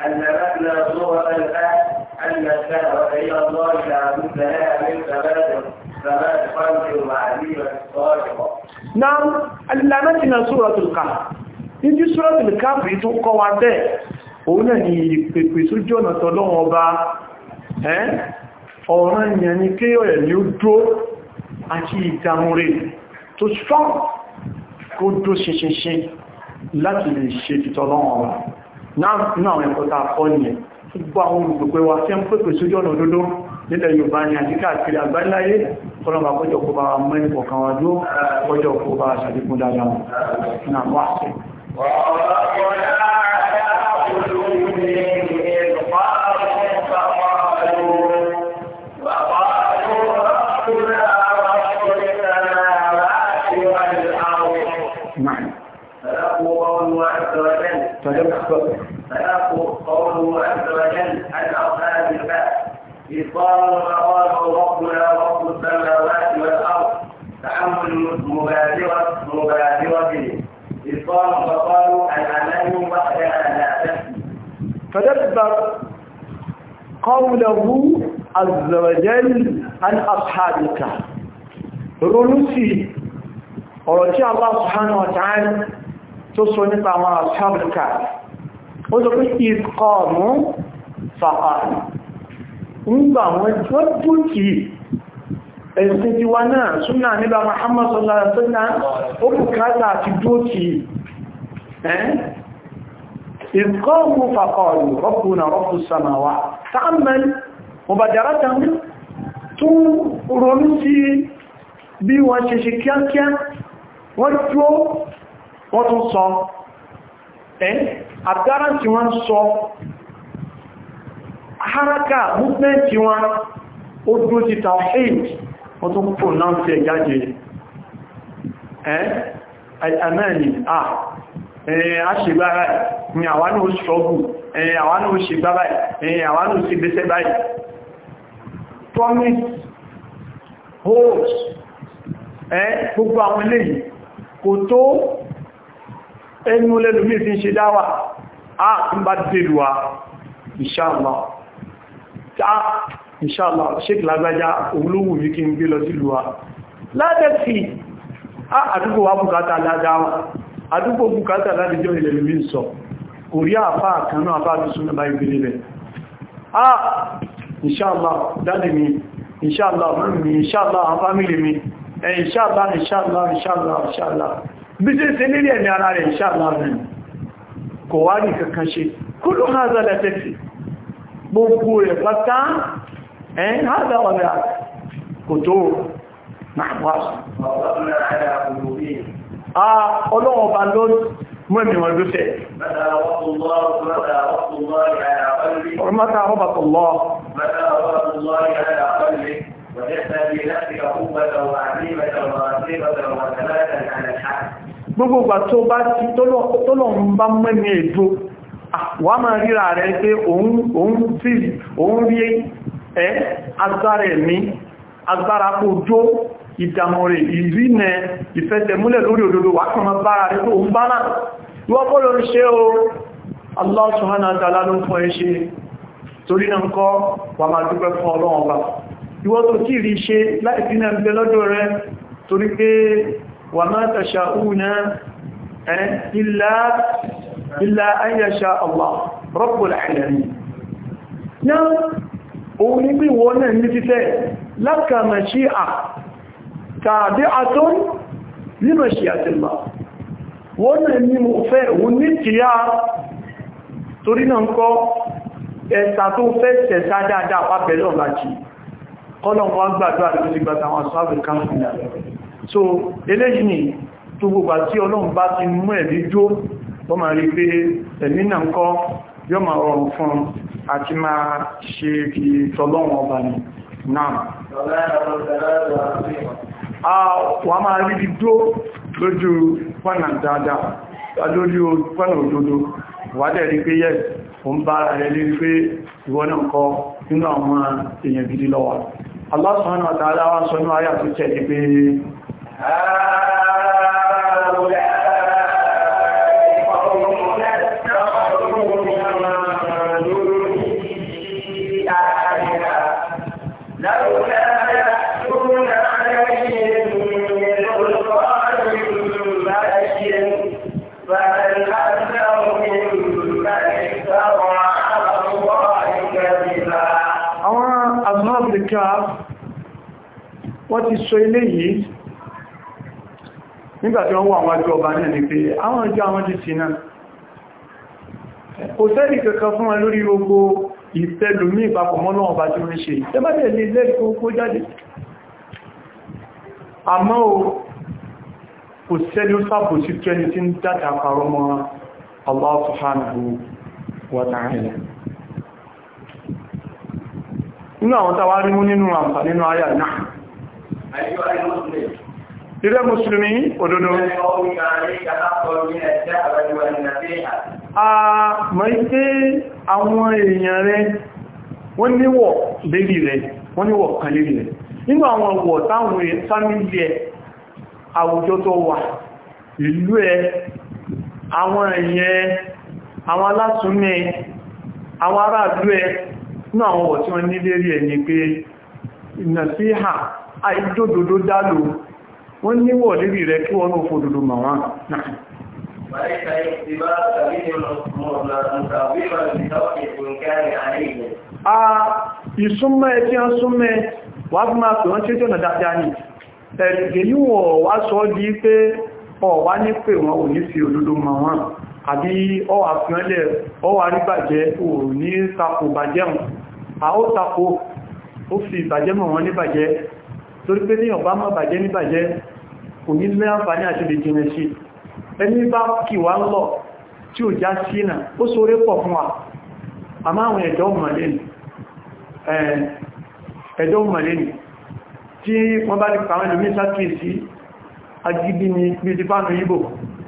náà alìlànàtí na suratul Kahf níbi suratul Kahf rí tó kọ́ wa bẹ́ẹ̀ òun náà ni ìpèpè tó jọ́nà tọ́lọ́wọ́ ọba ọ̀rọ̀ ìyẹn ni kí ọ̀rẹ̀ ni ó dó àti ìdàmú rẹ̀ tó strong kó dó ṣinṣinṣin láti lè ṣe títọ́lọ́wọ́ ọ̀rọ̀ náà ẹ̀kọ́ ta kọ́ ní ẹ̀ gbogbo àwọn olùgbogbo wa tí a ń pèpè sójú ọ̀nà òdodo nílẹ̀ Yorùbá ní àti káàkiri àgbáláyé kọlọ̀bà kọjọ kó bá mẹ́rin kọ̀kan wá dó kọjọ kó bá ṣàdékún dáadáa náà wá sí نعم فيقول قوله عز وجل فيبقى فيقول قوله عز وجل عن أصحاب الكهف إذ قالوا فقالوا ربنا رب السماوات والأرض تحمل مبادرة مبادرة إذ قالوا فقالوا الأمان وحدها لا تكفي tadabbar qawlahu azza wa jalla an ashabil kahf ronú sí ọ̀rọ̀ tí Allah subhanahu wa ta'ala tó sọ nípa àwọn ashabil kahf ó sọ pé ìkọ̀ọ̀mù fàfààrí nígbà wọn jọ dúkì ẹ̀sìn ti wá náà súnà nígbà Muhammad sallallahu alaihi wasallam ó bùkátà àti dúkì ìkọ̀ọ̀mù fàfààrí rabbuna rabbus samawat ta'ammal mubaddaratan tún ronú sí bí wọ́n ṣe ṣe kíákíá wọ́n tó wọ́n tún sọ ẹ́ àdára tí wọ́n sọ haraka movement wọn ó dúró ti tawhid wọ́n tó pò náà tí ẹ jáde ẹ́ àmẹ́ni à ẹ̀yìn àṣìgbára ni àwọn náà ṣọ́gù ẹ̀yìn àwọn náà ṣìgbára ẹ̀yìn àwọn náà sì gbéṣẹ́ báyìí promise hopes ẹ́ gbogbo àwọn eléyìí kò tó ẹnu lẹ́lùmí fi ń ṣe dáwà a ń bá dèlúwa inshallah ta inshallah sheik lágbájá olówù yìí kí n gbé lọ sílùwà ládẹ́fì a àdúgbò wa bùkátà ládáwà àdúgbò bùkátà ládìjọ́ ilẹ̀lùmí sọ kò rí àfá àkànú àfá àti súnmọ́ bá ìgbèrè rẹ̀ a inshallah dáadì mi inshallah mi inshallah àwọn fámílì mi inshallah inshallah inshallah inshallah bí ṣe ṣe nílé ẹ̀mí ara rẹ̀ inshallah rẹ̀ kò wá ní kankan ṣe kúrò hádà lẹ́tẹ̀fì gbogbo rẹ̀ pátá ẹ̀yìn hádà ọ̀rẹ́ kò tó náà wá ọlọ́wọ́ bá ló mú ẹ̀mí wọn lóṣẹ̀ mọ́ta rọ́bàtọ̀ lọ وجدت في نفسك قوة وعزيمة ورغبة وثباتا على الحق gbogbo ìgbà tó bá ti tọ́lọ̀ ń bá mẹ́mí èdò wà máa ríra rẹ̀ pé òun tí òun rí ẹ́ agbára ẹ̀mí agbára kó jó ìdàmọ̀ rẹ̀ ìrìnà ìfẹ́tẹ̀múlẹ̀ lórí òdodo wà kàn máa bára rẹ̀ tó ń bá náà wọ́n kọ́ ló ń ṣe o Allah subhanahu wa ta'ala ló ń fún ẹ ṣe torí náà kọ́ wà máa dúpẹ́ fún ọlọ́run ọba ìwọ́n tó tí rí ṣe láì fi náà gbẹ lọ́dọ̀ rẹ̀ torí pé wà máa tàṣà únà illa illa an yasha Allah rabbul alamin náà òun ní bí wọ́n náà ní fífẹ́ laka mashi'a tabi'atun li mashi'atillah wọ́n náà ní mo fẹ́ òun ní kìíyà torí náà kọ́ ẹ̀sà tó fẹ́ tẹ̀sá dáadáa pápẹ̀lọ́ láti kọ́lọ̀n wọ́n gbàdúrà tó ti gbàtà àwọn sáàbì káńfìnà so eléyìí ni tó gbogbo àti ọlọ́run bá ti mú ẹ̀rí jó wọ́n máa rí pé ẹ̀mí náà ń kọ́ yọ́ máa rọrùn fún àti máa ṣe fi tọ́lọ́run ọba ni náà wọ́n máa rí bí dó lójú pọ́nà dáadáa lórí pọ́nà òdodo wádẹ̀ rí pé yẹ́ o ń bára rẹ̀ lé pé ìwọ́n náà kọ́ nínú àwọn èèyàn gidi lọ́wọ́ Allah subhanahu wa ta'ala wá sọ ní ayà tó tẹ̀lé pé wọ́n ti sọ ilé yìí nígbàtí wọ́n wọ́n àwọn àjọ ọba náà ni pé àwọn àjọ àwọn ti sí náà kò sẹ́rì kankan fún wọn lórí gbogbo ìfẹ́lùmí ìpapọ̀ mọ́ náà ọba tí wọ́n ṣe ìtẹ́bàtẹ̀ lè lẹ́rì kó jáde àmọ́ o kò sẹ́lì ó sàpò sí tó ẹni tí ń dáta parọ́ mọ́ Allah subhanahu wa ta'ala nínú àwọn tàwárí mú nínú àǹfà nínú ayà náà Ilé Mùsùlùmí òdodo. A mọ̀ pé àwọn èèyàn rẹ̀ wọ́n níwọ̀ lérí rẹ̀, wọ́n níwọ̀ kan lérí rẹ̀. Nínú àwọn ọ̀wọ̀ táwọn fámílì ẹ̀, àwùjọ tó wà, ìlú ẹ̀, àwọn èèyàn àwọn alásùnmẹ́ àwọn ará àdú ẹ ní àwọn ọ̀wọ̀ tí wọ́n ní lérí ẹ̀ ni pé ìnà sí hà àìdódòdó dálò wọ́n níwọ̀ lérí rẹ̀ kí wọ́n ní òfòdòdó mà wọ́n وليس الاختبار سبيل مصابيبا بتوقع الإنكار عليه a ìsúnmọ́ ẹ tí wọ́n súnmọ́ ẹ wà fún máa pè wọ́n tí ó jọ́nà dáadáa ní ẹ̀rẹ̀gẹ̀ yíwọ̀ wá sọ di pé ọ wá ní pé wọn ò ní fi òdodo mọ̀ wọn àbí ọ àfihànlẹ̀ ọ wà rí bàjẹ́ ò ní tako bàjẹ́ wọn a ó tako ó fi bàjẹ́ mọ̀ wọn ní bàjẹ́ torí pé ní ọba mọ́ bàjẹ́ ní bàjẹ́ kò ní lẹ́ àǹfààní àti lè jìnà sí ẹni bá kì wá lọ tí ò já sí náà ó sóré pọ̀ fún wa àmá àwọn ẹ̀dọ́ mọ̀lẹ́nì ẹ̀dọ́ mọ̀lẹ́nì tí wọ́n bá ní pàwọn ìlú mẹ́ta kìí sí agidi ni bí ti bá ní ibò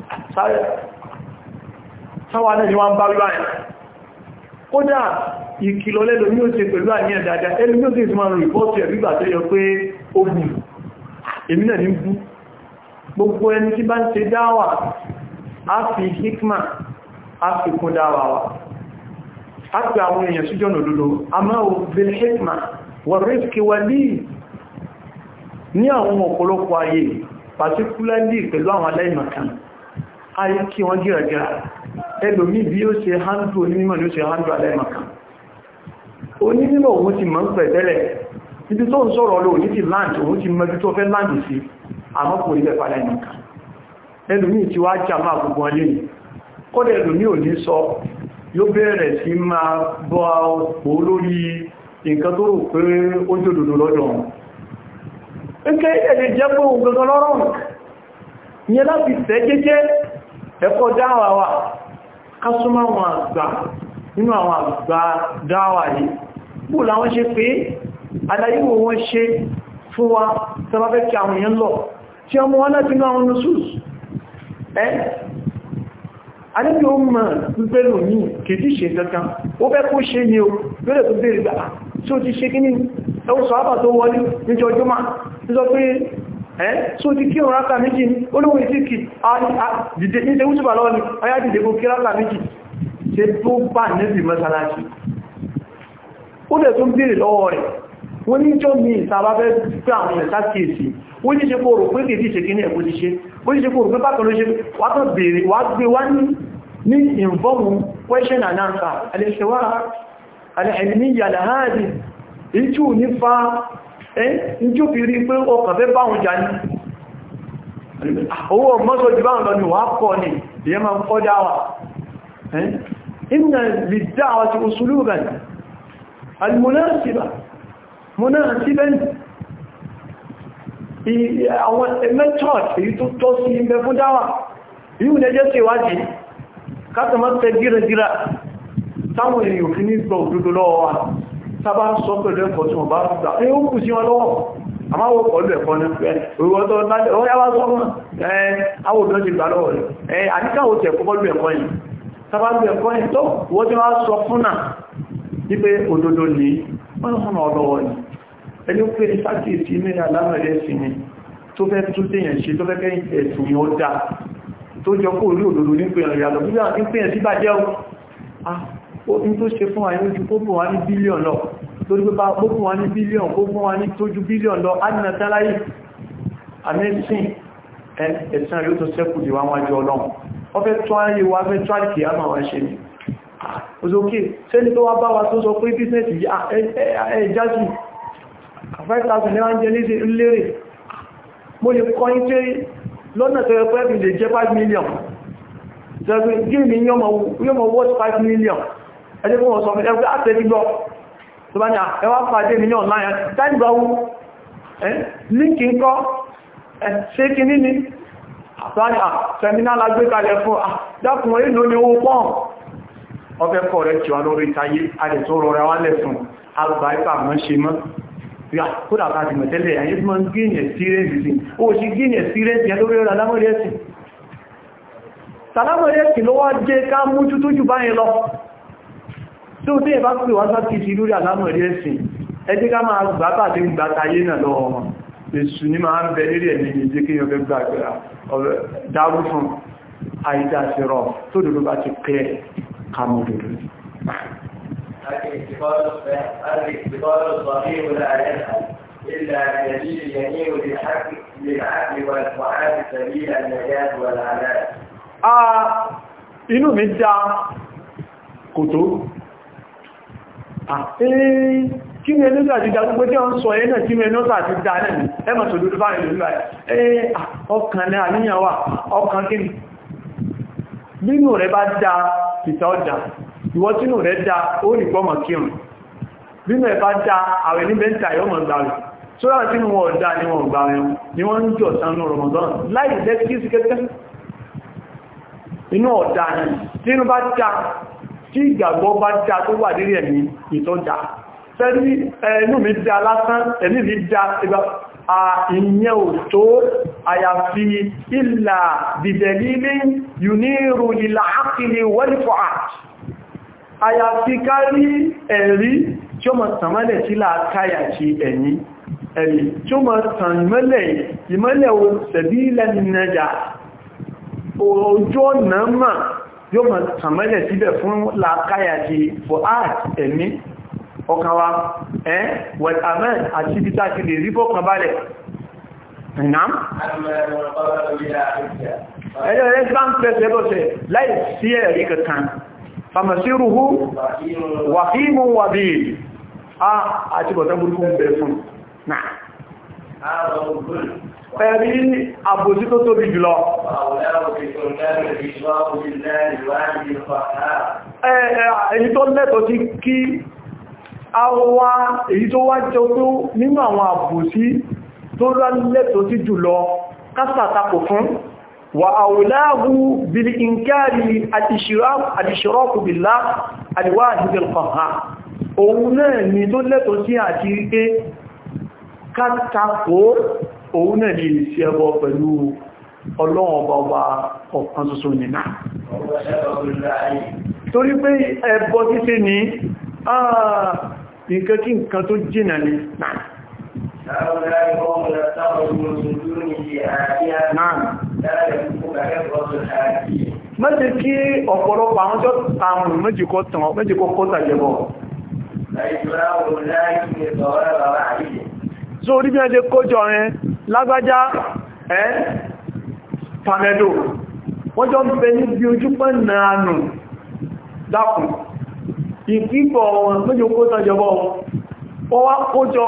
sáwà náà ni wọ́n bá rí àyà kódà ìkìlọ̀ lẹ́lò ní ó ṣe pẹ̀lú àníyàn dáadáa ẹlú ní ó sì máa rìpọ́tì ẹ̀rígbà tó yọ pé ó bù èmi náà ní bú gbogbo ẹni tí bá ń ṣe dáwà á fi hikma á fi kún dáwà wa á fi àwọn èèyàn síjọ́ òdòdó a máa ò bil hikma wà rífkì wà ní ní àwọn ọ̀pọ̀lọpọ̀ ayé particularly pẹ̀lú àwọn aláìmọ̀kan ayé kí wọ́n gíragíra ẹlòmí bí ó ṣe handle onímọ̀ ní ó ṣe handle aláìmọ̀kan onímọ̀ òun ti mọ̀ ń pẹ̀ tẹ́lẹ̀ ibi tó ń sọ̀rọ̀ lò ní ti land òun ti mọ̀ tó fẹ́ land sí àmọ́ kò rí ẹ̀fà aláìmọ̀kan ẹlòmí ti wá jà máa gbogbo ọlé kọ́dẹ̀ ẹlòmí ò ní sọ yóò bẹ̀rẹ̀ sí máa bọ́ ọ̀pọ̀ lórí nǹkan tó rò pé ó jòdòdó lọ́dọ̀ wọn ǹkẹ́ ẹ̀lẹ̀ jẹ́ pé ohun gangan lọ́rọ̀ ìyẹn láti tẹ́ jẹ́jẹ́ ẹ̀kọ́ dáwà wa ká súnmọ́ àwọn àgbà nínú àwọn àgbà dáwà yìí bú làwọn ṣe pé aláyíwò wọn ṣe fún wa tẹ́bàfẹ́ kí àwọn èèyàn lọ tí ọmọ wọn láti ní àwọn nusus ẹ́ adébí ó mọ̀ pípẹ́ lò ní kìí ṣe kankan ó fẹ́ kó ṣe ní o lórí tó bèèrè gbà tí ó ti ṣe kí ní ẹwọ́ sọ àbà tó wọlé níjọ ọjọ́ máa tí sọ pé ẹ́ tí ó ti kí òun ráka méjì ní olówó ìsìnkì dìde ní ṣe lọ́wọ́ ni ọyá dìde kó kí ráka méjì ṣe tó bá níbi mọ́sálásí ó dẹ̀ tó bèèrè lọ́wọ́ rẹ̀ wọ́n ní jọ mi ìsàbá fẹ́ pé àwọn èèyàn sákèèsì wọ́n ní ṣe kó rò pé kìí ṣe kí ní ẹ̀kọ́ ti ṣe ó ní ṣe kó rò pé bákan ló ṣe wá tó bèèrè wá gbé wá ní ní ìfọ́mù question and answer alẹ́ṣẹ́wà alẹ́ẹ̀lẹ́míyà láàáàdì ìjú ní fa ẹ́ ìjú fi rí pé ọkàn fẹ́ báhùn jà ní owó mọ́sọ̀ jù báhùn lọ ni wà pọ̀ ní ìyẹ́ ma ń kọ́ dáwà inna lid-da'wati usuluban al-munasiba munasiban àwọn method èyí tó tọ́ sí ibẹ̀ fún dáwà yíò lẹ́jẹ́ sí ìwádìí kátàmọ́ tẹ gírẹ̀gírà táwọn èèyàn òfin ní gbọ́ òdúdó lọ́wọ́ wa sábà sọ pẹ̀lú ẹ̀kọ́ tí wọ́n bá gbà ní ó kù sí wọn lọ́wọ́ àmáwọ̀ pọ̀lú ẹ̀kọ́ ní pẹ́ òwúwọ́tọ́ ọ̀yáwá sọ́mọ́ àwòdán ti gbà lọ́wọ́ rẹ̀ àníkàwò tẹ̀ pọ̀lú ẹ̀kọ́ yìí sábà lú ẹ̀kọ́ yìí tó wọ́n tí wọ́n sọ fún náà wípé òdodo ní wọ́n hàn ọlọ́wọ́ ni ẹni ó pé sákìsí ní alámẹ̀rẹ́ sí ni tó fẹ́ tún tèèyàn ṣe tó fẹ́ kẹ́yìn ẹ̀sùn yóò dá tó jọ kó orí òdòdó ní pé ìrìnàlọ́ bí wọ́n ń pè ẹ̀ sí bàjẹ́ ó ní tó ṣe fún àyíwá ojú kókò wá ní bílíọ̀n lọ lórí pé kókò wá ní bílíọ̀n kókò wá ní tójú bílíọ̀n lọ ádìnà tẹ́láyì amẹ́sìn ẹ̀sàn yóò tó sẹ́kù dìwà wájú ọlọ́run wọ́n fẹ́ tó ayé wa fẹ́ tó àkì àmà wọn ṣe ni òsòkè sẹ́ni tó wá bá wa tó sọ pé bísẹ̀sì ẹjásì 5,000 ní wọ́n jẹ́ lérè mo lè kọ́ yí tẹ́rí lọ́nà tó ẹgbẹ́ bí lè jẹ́ 5 million ṣẹ́gbẹ́ gíìmì yóò mọ̀ worth 5 million ẹjẹ́ fún ọ̀sọ̀ ẹgbẹ́ àtẹ́rígbọ́ tó bá ní ẹwà pàdé mi ní online táìgbàwó líǹkì ń kọ́ ṣe kí ní ní àtàrí àtẹ́mínálà gbé kalẹ̀ fún dákùn èlò ní owó pọ́n ọfẹ́ kọ̀ rẹ̀ tí wà lórí ìtayé adẹ̀ tó rọrẹ wá lẹ́sùn alùbáríkà mọ́ ṣe mọ́ kódà ká ti mọ̀tẹ́lẹ̀ ayé tí wọ́n gíní experience sí ó sì gíní experience yẹn lórí ọ̀rọ̀ alámọ̀rẹ́sì sàlámọ̀rẹ́sì ló wá jẹ́ ká mújú tó jù báyìí lọ tí ó tí ẹ bá pè wá sáti sí lórí alámọ̀rẹ́sì ẹjẹ́ ká máa gbátà tí ń gbátà ayé náà lọ wọn èsù ní máa ń bẹ lérí ẹ̀mí ìjẹ́ kí ọgbẹ́ gbàgbà dárú fún àìdásírọ̀ tó dòdó bá ti pẹ́ kàmọ̀ dòdó الاعتقاد الاعتقاد الصحيح لا يذهب إلا بدليل يميل للحق للعقل والفعال سبيل النجاة والعلاج. Ah, inú mi dá kò tó. Àti kí ni ẹlẹ́gbẹ̀ àti ìdá gbogbo tí wọ́n sọ ẹ́ náà kí ni ẹlẹ́gbẹ̀ àti ìdá náà ni ẹmọ̀ tó dúdú báyìí lórí báyìí. Ẹ́ ọkàn ní àníyàn wà, ọkàn kí ni? Nínú rẹ̀ bá dá ìta ọjà, ìwọ tínú rẹ̀ dá ó rí gbọ́mọ̀ kírùn. Nínú ẹ̀ bá dá àwẹ̀ ní bẹ́ntà yọ́ mọ̀ gbà rẹ̀. Sọ́rọ̀ tí wọ́n dá ní wọ́n gbà rẹ̀ ni wọ́n ń jọ sánú Ramadan láì jẹ́ kí sí kẹ́kẹ́. Inú ọ̀dá ni, tí inú bá dá, tí ìgbàgbọ́ bá dá tó wà nírí ẹ̀mí ìtọ́jà. Fẹ́rí ẹnu mi dá lásán, ẹ̀mí mi dá ìgbà ìyẹn ò tó àyàfi ìlà bìdẹ̀lílé yùnírù ìlà ákìlì wẹ́lìfọ́ àti àyàfi kárí ẹ̀rí tí ó mọ̀ tàmálẹ̀ tí láàkáyà ti ẹ̀yìn ẹ̀rí tí ó mọ̀ tàn ìmọ́lẹ̀ ìmọ́lẹ̀ o sẹ̀bí lẹ́nìyànjà ojú ọ̀nà mà yóò mọ̀ tàmálẹ̀ síbẹ̀ fún láàkáyà ti fọ́át ẹ̀mí ọkàwà ẹ́ wẹ̀tàmẹ́ àti ibi tàbí lè rí fọ́kàn balẹ̀ ìnám ẹ̀yẹ́ rẹ̀ bá ń pẹ́sẹ̀ bọ́sẹ̀ láì sí ẹ̀rí kankan famasiruhu wàhímù wàbí a àti bọ̀tán burúkú ń bẹ̀rẹ̀ fún náà ẹ̀rí àbòsí tó tóbi jùlọ èyí tó lẹ́tọ̀ sí kí a wá èyí tó wá jẹ́ tó nínú àwọn àbòsí tó lẹ́tọ̀ sí jùlọ kásàtàkò fún وأولاه بالإنكار الاشراك الاشراك بالله الواحد القهار òun náà ni tó lẹ́tọ̀ sí àti ríké kátàkó òun náà ni ìsí ẹbọ pẹ̀lú ọlọ́run ọba ọba ọ̀kan ṣoṣo nìna torí pé ẹbọ títí ní àà nǹkan kí nǹkan tó jìnà ní náà Náà mẹ́jẹ kí ọ̀pọ̀lọpọ̀ àwọn tó tààrùn méjì kọ́ tàn méjì kọ́ kọ́ tàjẹbọ̀ so orí bí ẹjẹ kójọ rẹ lágbájá ẹ́ pàmẹ́dò wọ́n jọ ń bẹ níbi ojú pẹ́ náà nù dákùn ìpípọ̀ wọn méjì kọ́ tàjẹbọ̀ wọ́n wá kójọ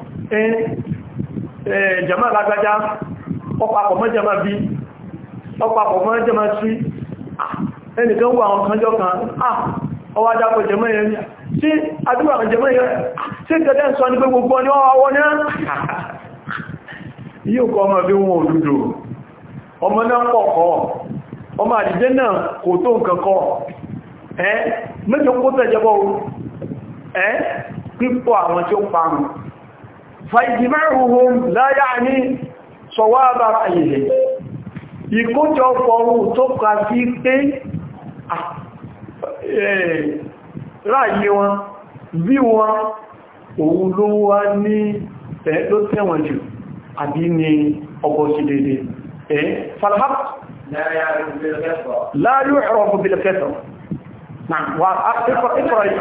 jama lágbájá ọpapọ̀ mọ́jama bí ọpapọ̀ mọ́jama sí ẹnìkan wà àwọn kanjọ́ kan ọwá dápọ̀ jẹmọ́ yẹn tí adúgbà àwọn jẹmọ́ yẹn tí gẹ́gẹ́ sọ ní pé gbogbo ní ọwọ́ ní yíò kọ́ ọmọ bí wọn òdúdó ọmọ náà pọ̀kọ́ ọmọ àdìjẹ́ náà kò tó nǹkan kọ́ ẹ́ mẹ́jọ kó tẹ̀jẹ́bọ́ ẹ́ pípọ̀ àwọn tí ó parun فإجماعهم لا يعني صواب رأيه ìkójọpọ̀ ohun tó kà sí pé ráyé wọn bí wọn òun ló wá ní ẹ̀ ló tẹ́wọ̀n jù àbí ní ọgbọ̀ sí dédé ẹ̀ falhaf la yu'rafu bil kathra نعم واقرأ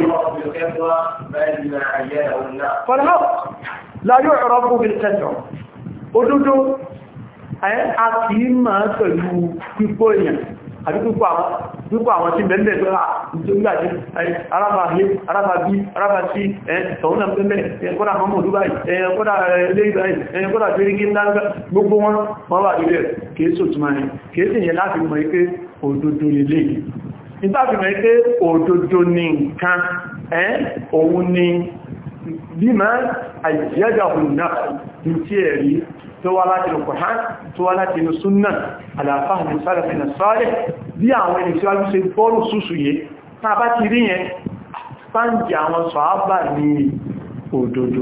فالحق لا يعرف بالكثرة òdodo a kìí máa pẹ̀lú pípọ̀ èèyàn àti pípọ̀ àwọn tí bẹ̀m̀bẹ̀ tó rà nígbàtí arábà hé arábà bí arábà sí ẹ̀tọ̀únà bẹ̀m̀bẹ̀ ẹ̀kọ́dà mọ́mọ̀ dubai ẹ̀kọ́dà ilé ìbáyìí ẹ̀kọ́dà tí rígí ńláńgá gbogbo wọn wọ́n wà nílẹ̀ kìí sòtúnmà ní kìí sì yẹ láti mọ̀ ipé òdodo lè ìtàfimẹ̀ pé òdodo ní nǹkan ẹ́ òun ni bí máa àìyájá òun náà ní tí ẹ̀rí tó wá láti inú Kùrán tó wá láti inú súnnà àlàáfáàmì sálàfínà sọ́ọ̀lẹ̀ bí àwọn ẹni tí wá ṣe bọ́ọ̀lù súsù yẹ tá bá ti rí yẹn sáǹjì àwọn sọ̀ábà ní òdodo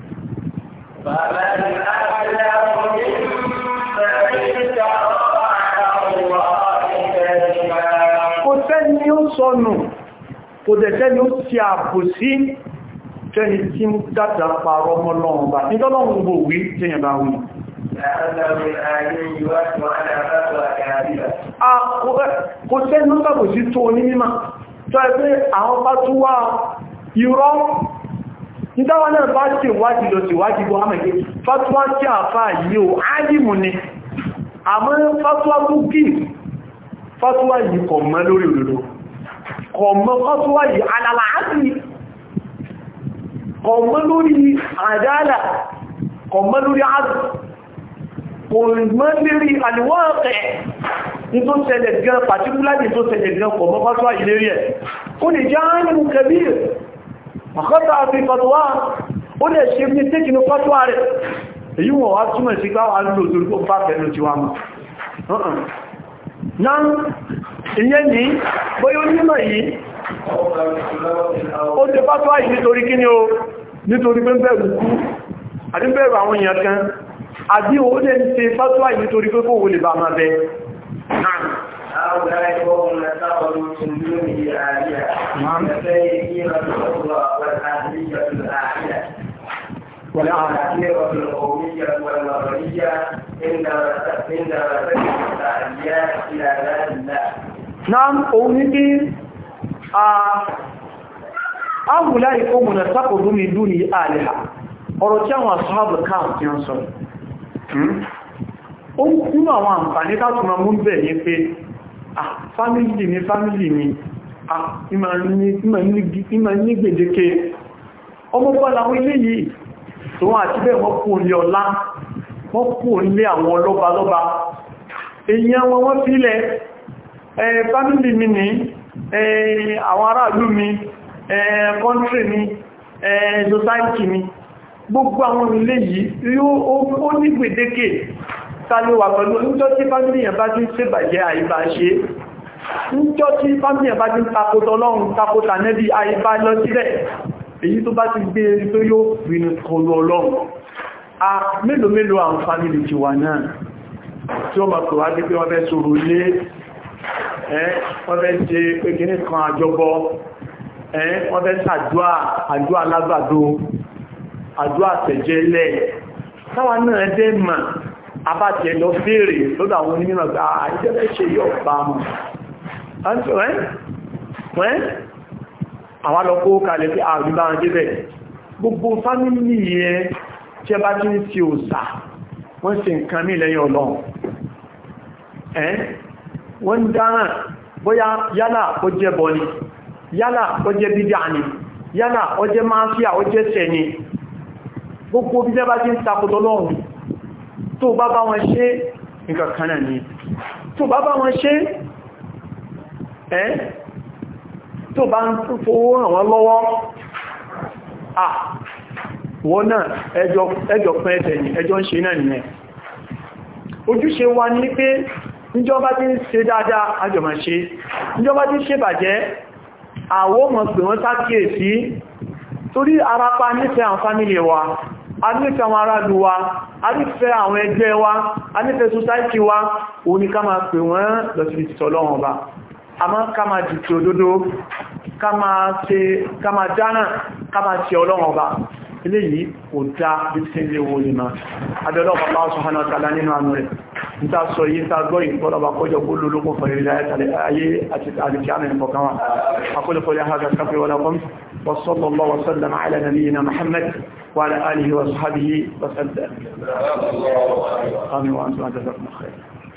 kò sẹ́ni ó sọnù kò dẹ̀sẹ́ni ó ti àpò sí tẹ́ni tí ń dáta parọ́ ọmọ lọ́wọ́ bá nítọ́lọ́wọ́ gbò wí tẹ́yàn bá wí kò sẹ́ni ó sàbò sí tó ní mímọ̀ tó ẹgbẹ́ àwọn bá tún wá irọ́ nígbàwọn náà bá ṣe ìwádìí lọ sí ìwádìí bọ́ àmẹ́gbé fatuwa tí a fà yìí o áyìmù ni àmọ́ fatuwa tó kí fatuwa yìí kọ̀ mọ́ lórí òdòdó kọ̀ mọ́ fatuwa yìí alàlàáàtì kọ̀ mọ́ lórí àdálà kọ̀ mọ́ lórí àdù kò mọ́ lórí àníwọ́ọ̀kẹ́ ní tó ṣẹlẹ̀ gan pàtíkúláàdì tó ṣẹlẹ̀ gan kọ̀ mọ́ fatuwa yìí lérí ẹ̀ ó lè jẹ́ áyìmù kẹbíir àkọ́ta àfi fatuwa ó lè ṣe ní tí kìnnú fatuwa rẹ̀ èyí wọ̀n wá túnmọ̀ sí ká wà lò torí kó bá fẹ́nu ti wá mọ̀ náà ìyẹn ní bóyá onímọ̀ yìí ó ṣe fatuwa yìí nítorí kí ni ó nítorí pé bẹ̀rù kú àti bẹ̀rù àwọn èèyàn kan àbí ó lè ṣe fatuwa yìí nítorí pé kó wò lè bá máa bẹ náà هؤلاء قوم اتخذوا من دونه آلهة كالسيئين الأخرى والأهلية الآخرة والعاقبة القومية والمغربية عندما عندما تجد التعديات إلى ذات الله. نعم أولئك هؤلاء قوم اتخذوا من دونه آلهة ọ̀rọ̀ tí àwọn àṣọ́bù káàkiri ń sọ ó nínú àwọn àǹfàní tátùmọ̀ mú bẹ̀ ní pé ah fámílì mi fámílì mi ah ìmọ̀ ní gbèdéke ọmọ bọ́lá àwọn ilé yìí tó wọ́n àti bẹ́ẹ̀ wọ́n kú olè ọlá wọ́n kú olè àwọn ọlọ́ba lọ́ba èyàn wọn wọ́n fílẹ̀ fámílì mi ní àwọn aráàlú mi kọ́ntrí mi society mi gbogbo àwọn ilé yìí ó ní gbèdéke tàlúwà pẹ̀lú níjọ́ tí fámílìyàn bá ti ń ṣèbàjẹ́ àìbá ṣe níjọ́ tí fámílìyàn bá ti ń takótọ́ ọlọ́run takótà nẹ́bí àìbá lọ sílẹ̀ èyí tó bá ti gbé erí tó yóò rínú kọlu ọlọ́run a mélòó mélòó àwọn fámílì ti wà náà tí ó mọ̀kọ̀ wá pé wọ́n fẹ́ sọ̀rọ̀ lé wọ́n fẹ́ ṣe pé kíní kan àjọbọ wọ́n fẹ́ ṣàdúà àdúà lágbàdo àdúà tẹ̀jẹ́lẹ̀ táwa náà dẹ́ mà abájẹ lọ bèèrè lọ́dọ̀ àwọn onímọ̀ pé àìjẹ́lẹ̀ ṣe yóò bá mọ̀. wẹ́n àwọn alọ́kó kalẹ̀ pé àrùbá wọn débẹ̀ gbogbo fámílì yẹ tí ẹ bá tí ń fi òsà wọ́n ṣe nǹkan ní lẹ́yìn ọlọ́run wọ́n dáràn bóyá yálà ó jẹ́ bọ́ni yálà ó jẹ́ bídá ni yálà ó jẹ́ máfíà ó jẹ́ sẹ́ni gbogbo bí ẹ bá tí ń takòtò lọ́run tó bá bá wọn ṣe nǹkan kanáà ni tó bá bá wọn ṣe ẹ́ tó bá ń fowó ràn wọ́n lọ́wọ́ à wọ́n náà ẹjọ́ pẹ́ ẹ̀tẹ̀ ni ẹjọ́ ń ṣe náà nìyẹn ojúṣe wa ní pé níjọba tí ń ṣe dáadáa àjọmà ṣe níjọba tí ń ṣe bàjẹ́ àwọ́ mọ̀ pé wọ́n sákìyèsí torí arapa nífẹ̀ẹ́ àwọn fámílì wa a nífẹ̀ẹ́ àwọn aráàlú wa a nífẹ̀ẹ́ àwọn ẹgbẹ́ wa a nífẹ̀ẹ́ society wa òun ni ká máa pè wọ́n lọ sí ìtìtọ̀ lọ́wọ́n ba a máa ká máa jù tí òdodo ká máa dáná ká máa tí ọlọ́wọ́n ba eléyìí kò dá bí tí ń lé owó lè máa adọ́lọ́ bàbá subhanahu wa ta'ala nínú àánú rẹ̀ níta sọ yí ta gbọ́ ìfọ́lọ́bà kọjọ gbóló lókún fọ̀rẹ̀ ayé àti àdìkíánà ìfọ̀kan wa akólẹ́fọ́lẹ́ hajjá káfẹ́ wọlé kọ́m وصلى الله وسلم على نبينا محمد وعلى آله وصحبه وسلم آمين وأنتم جزاكم خير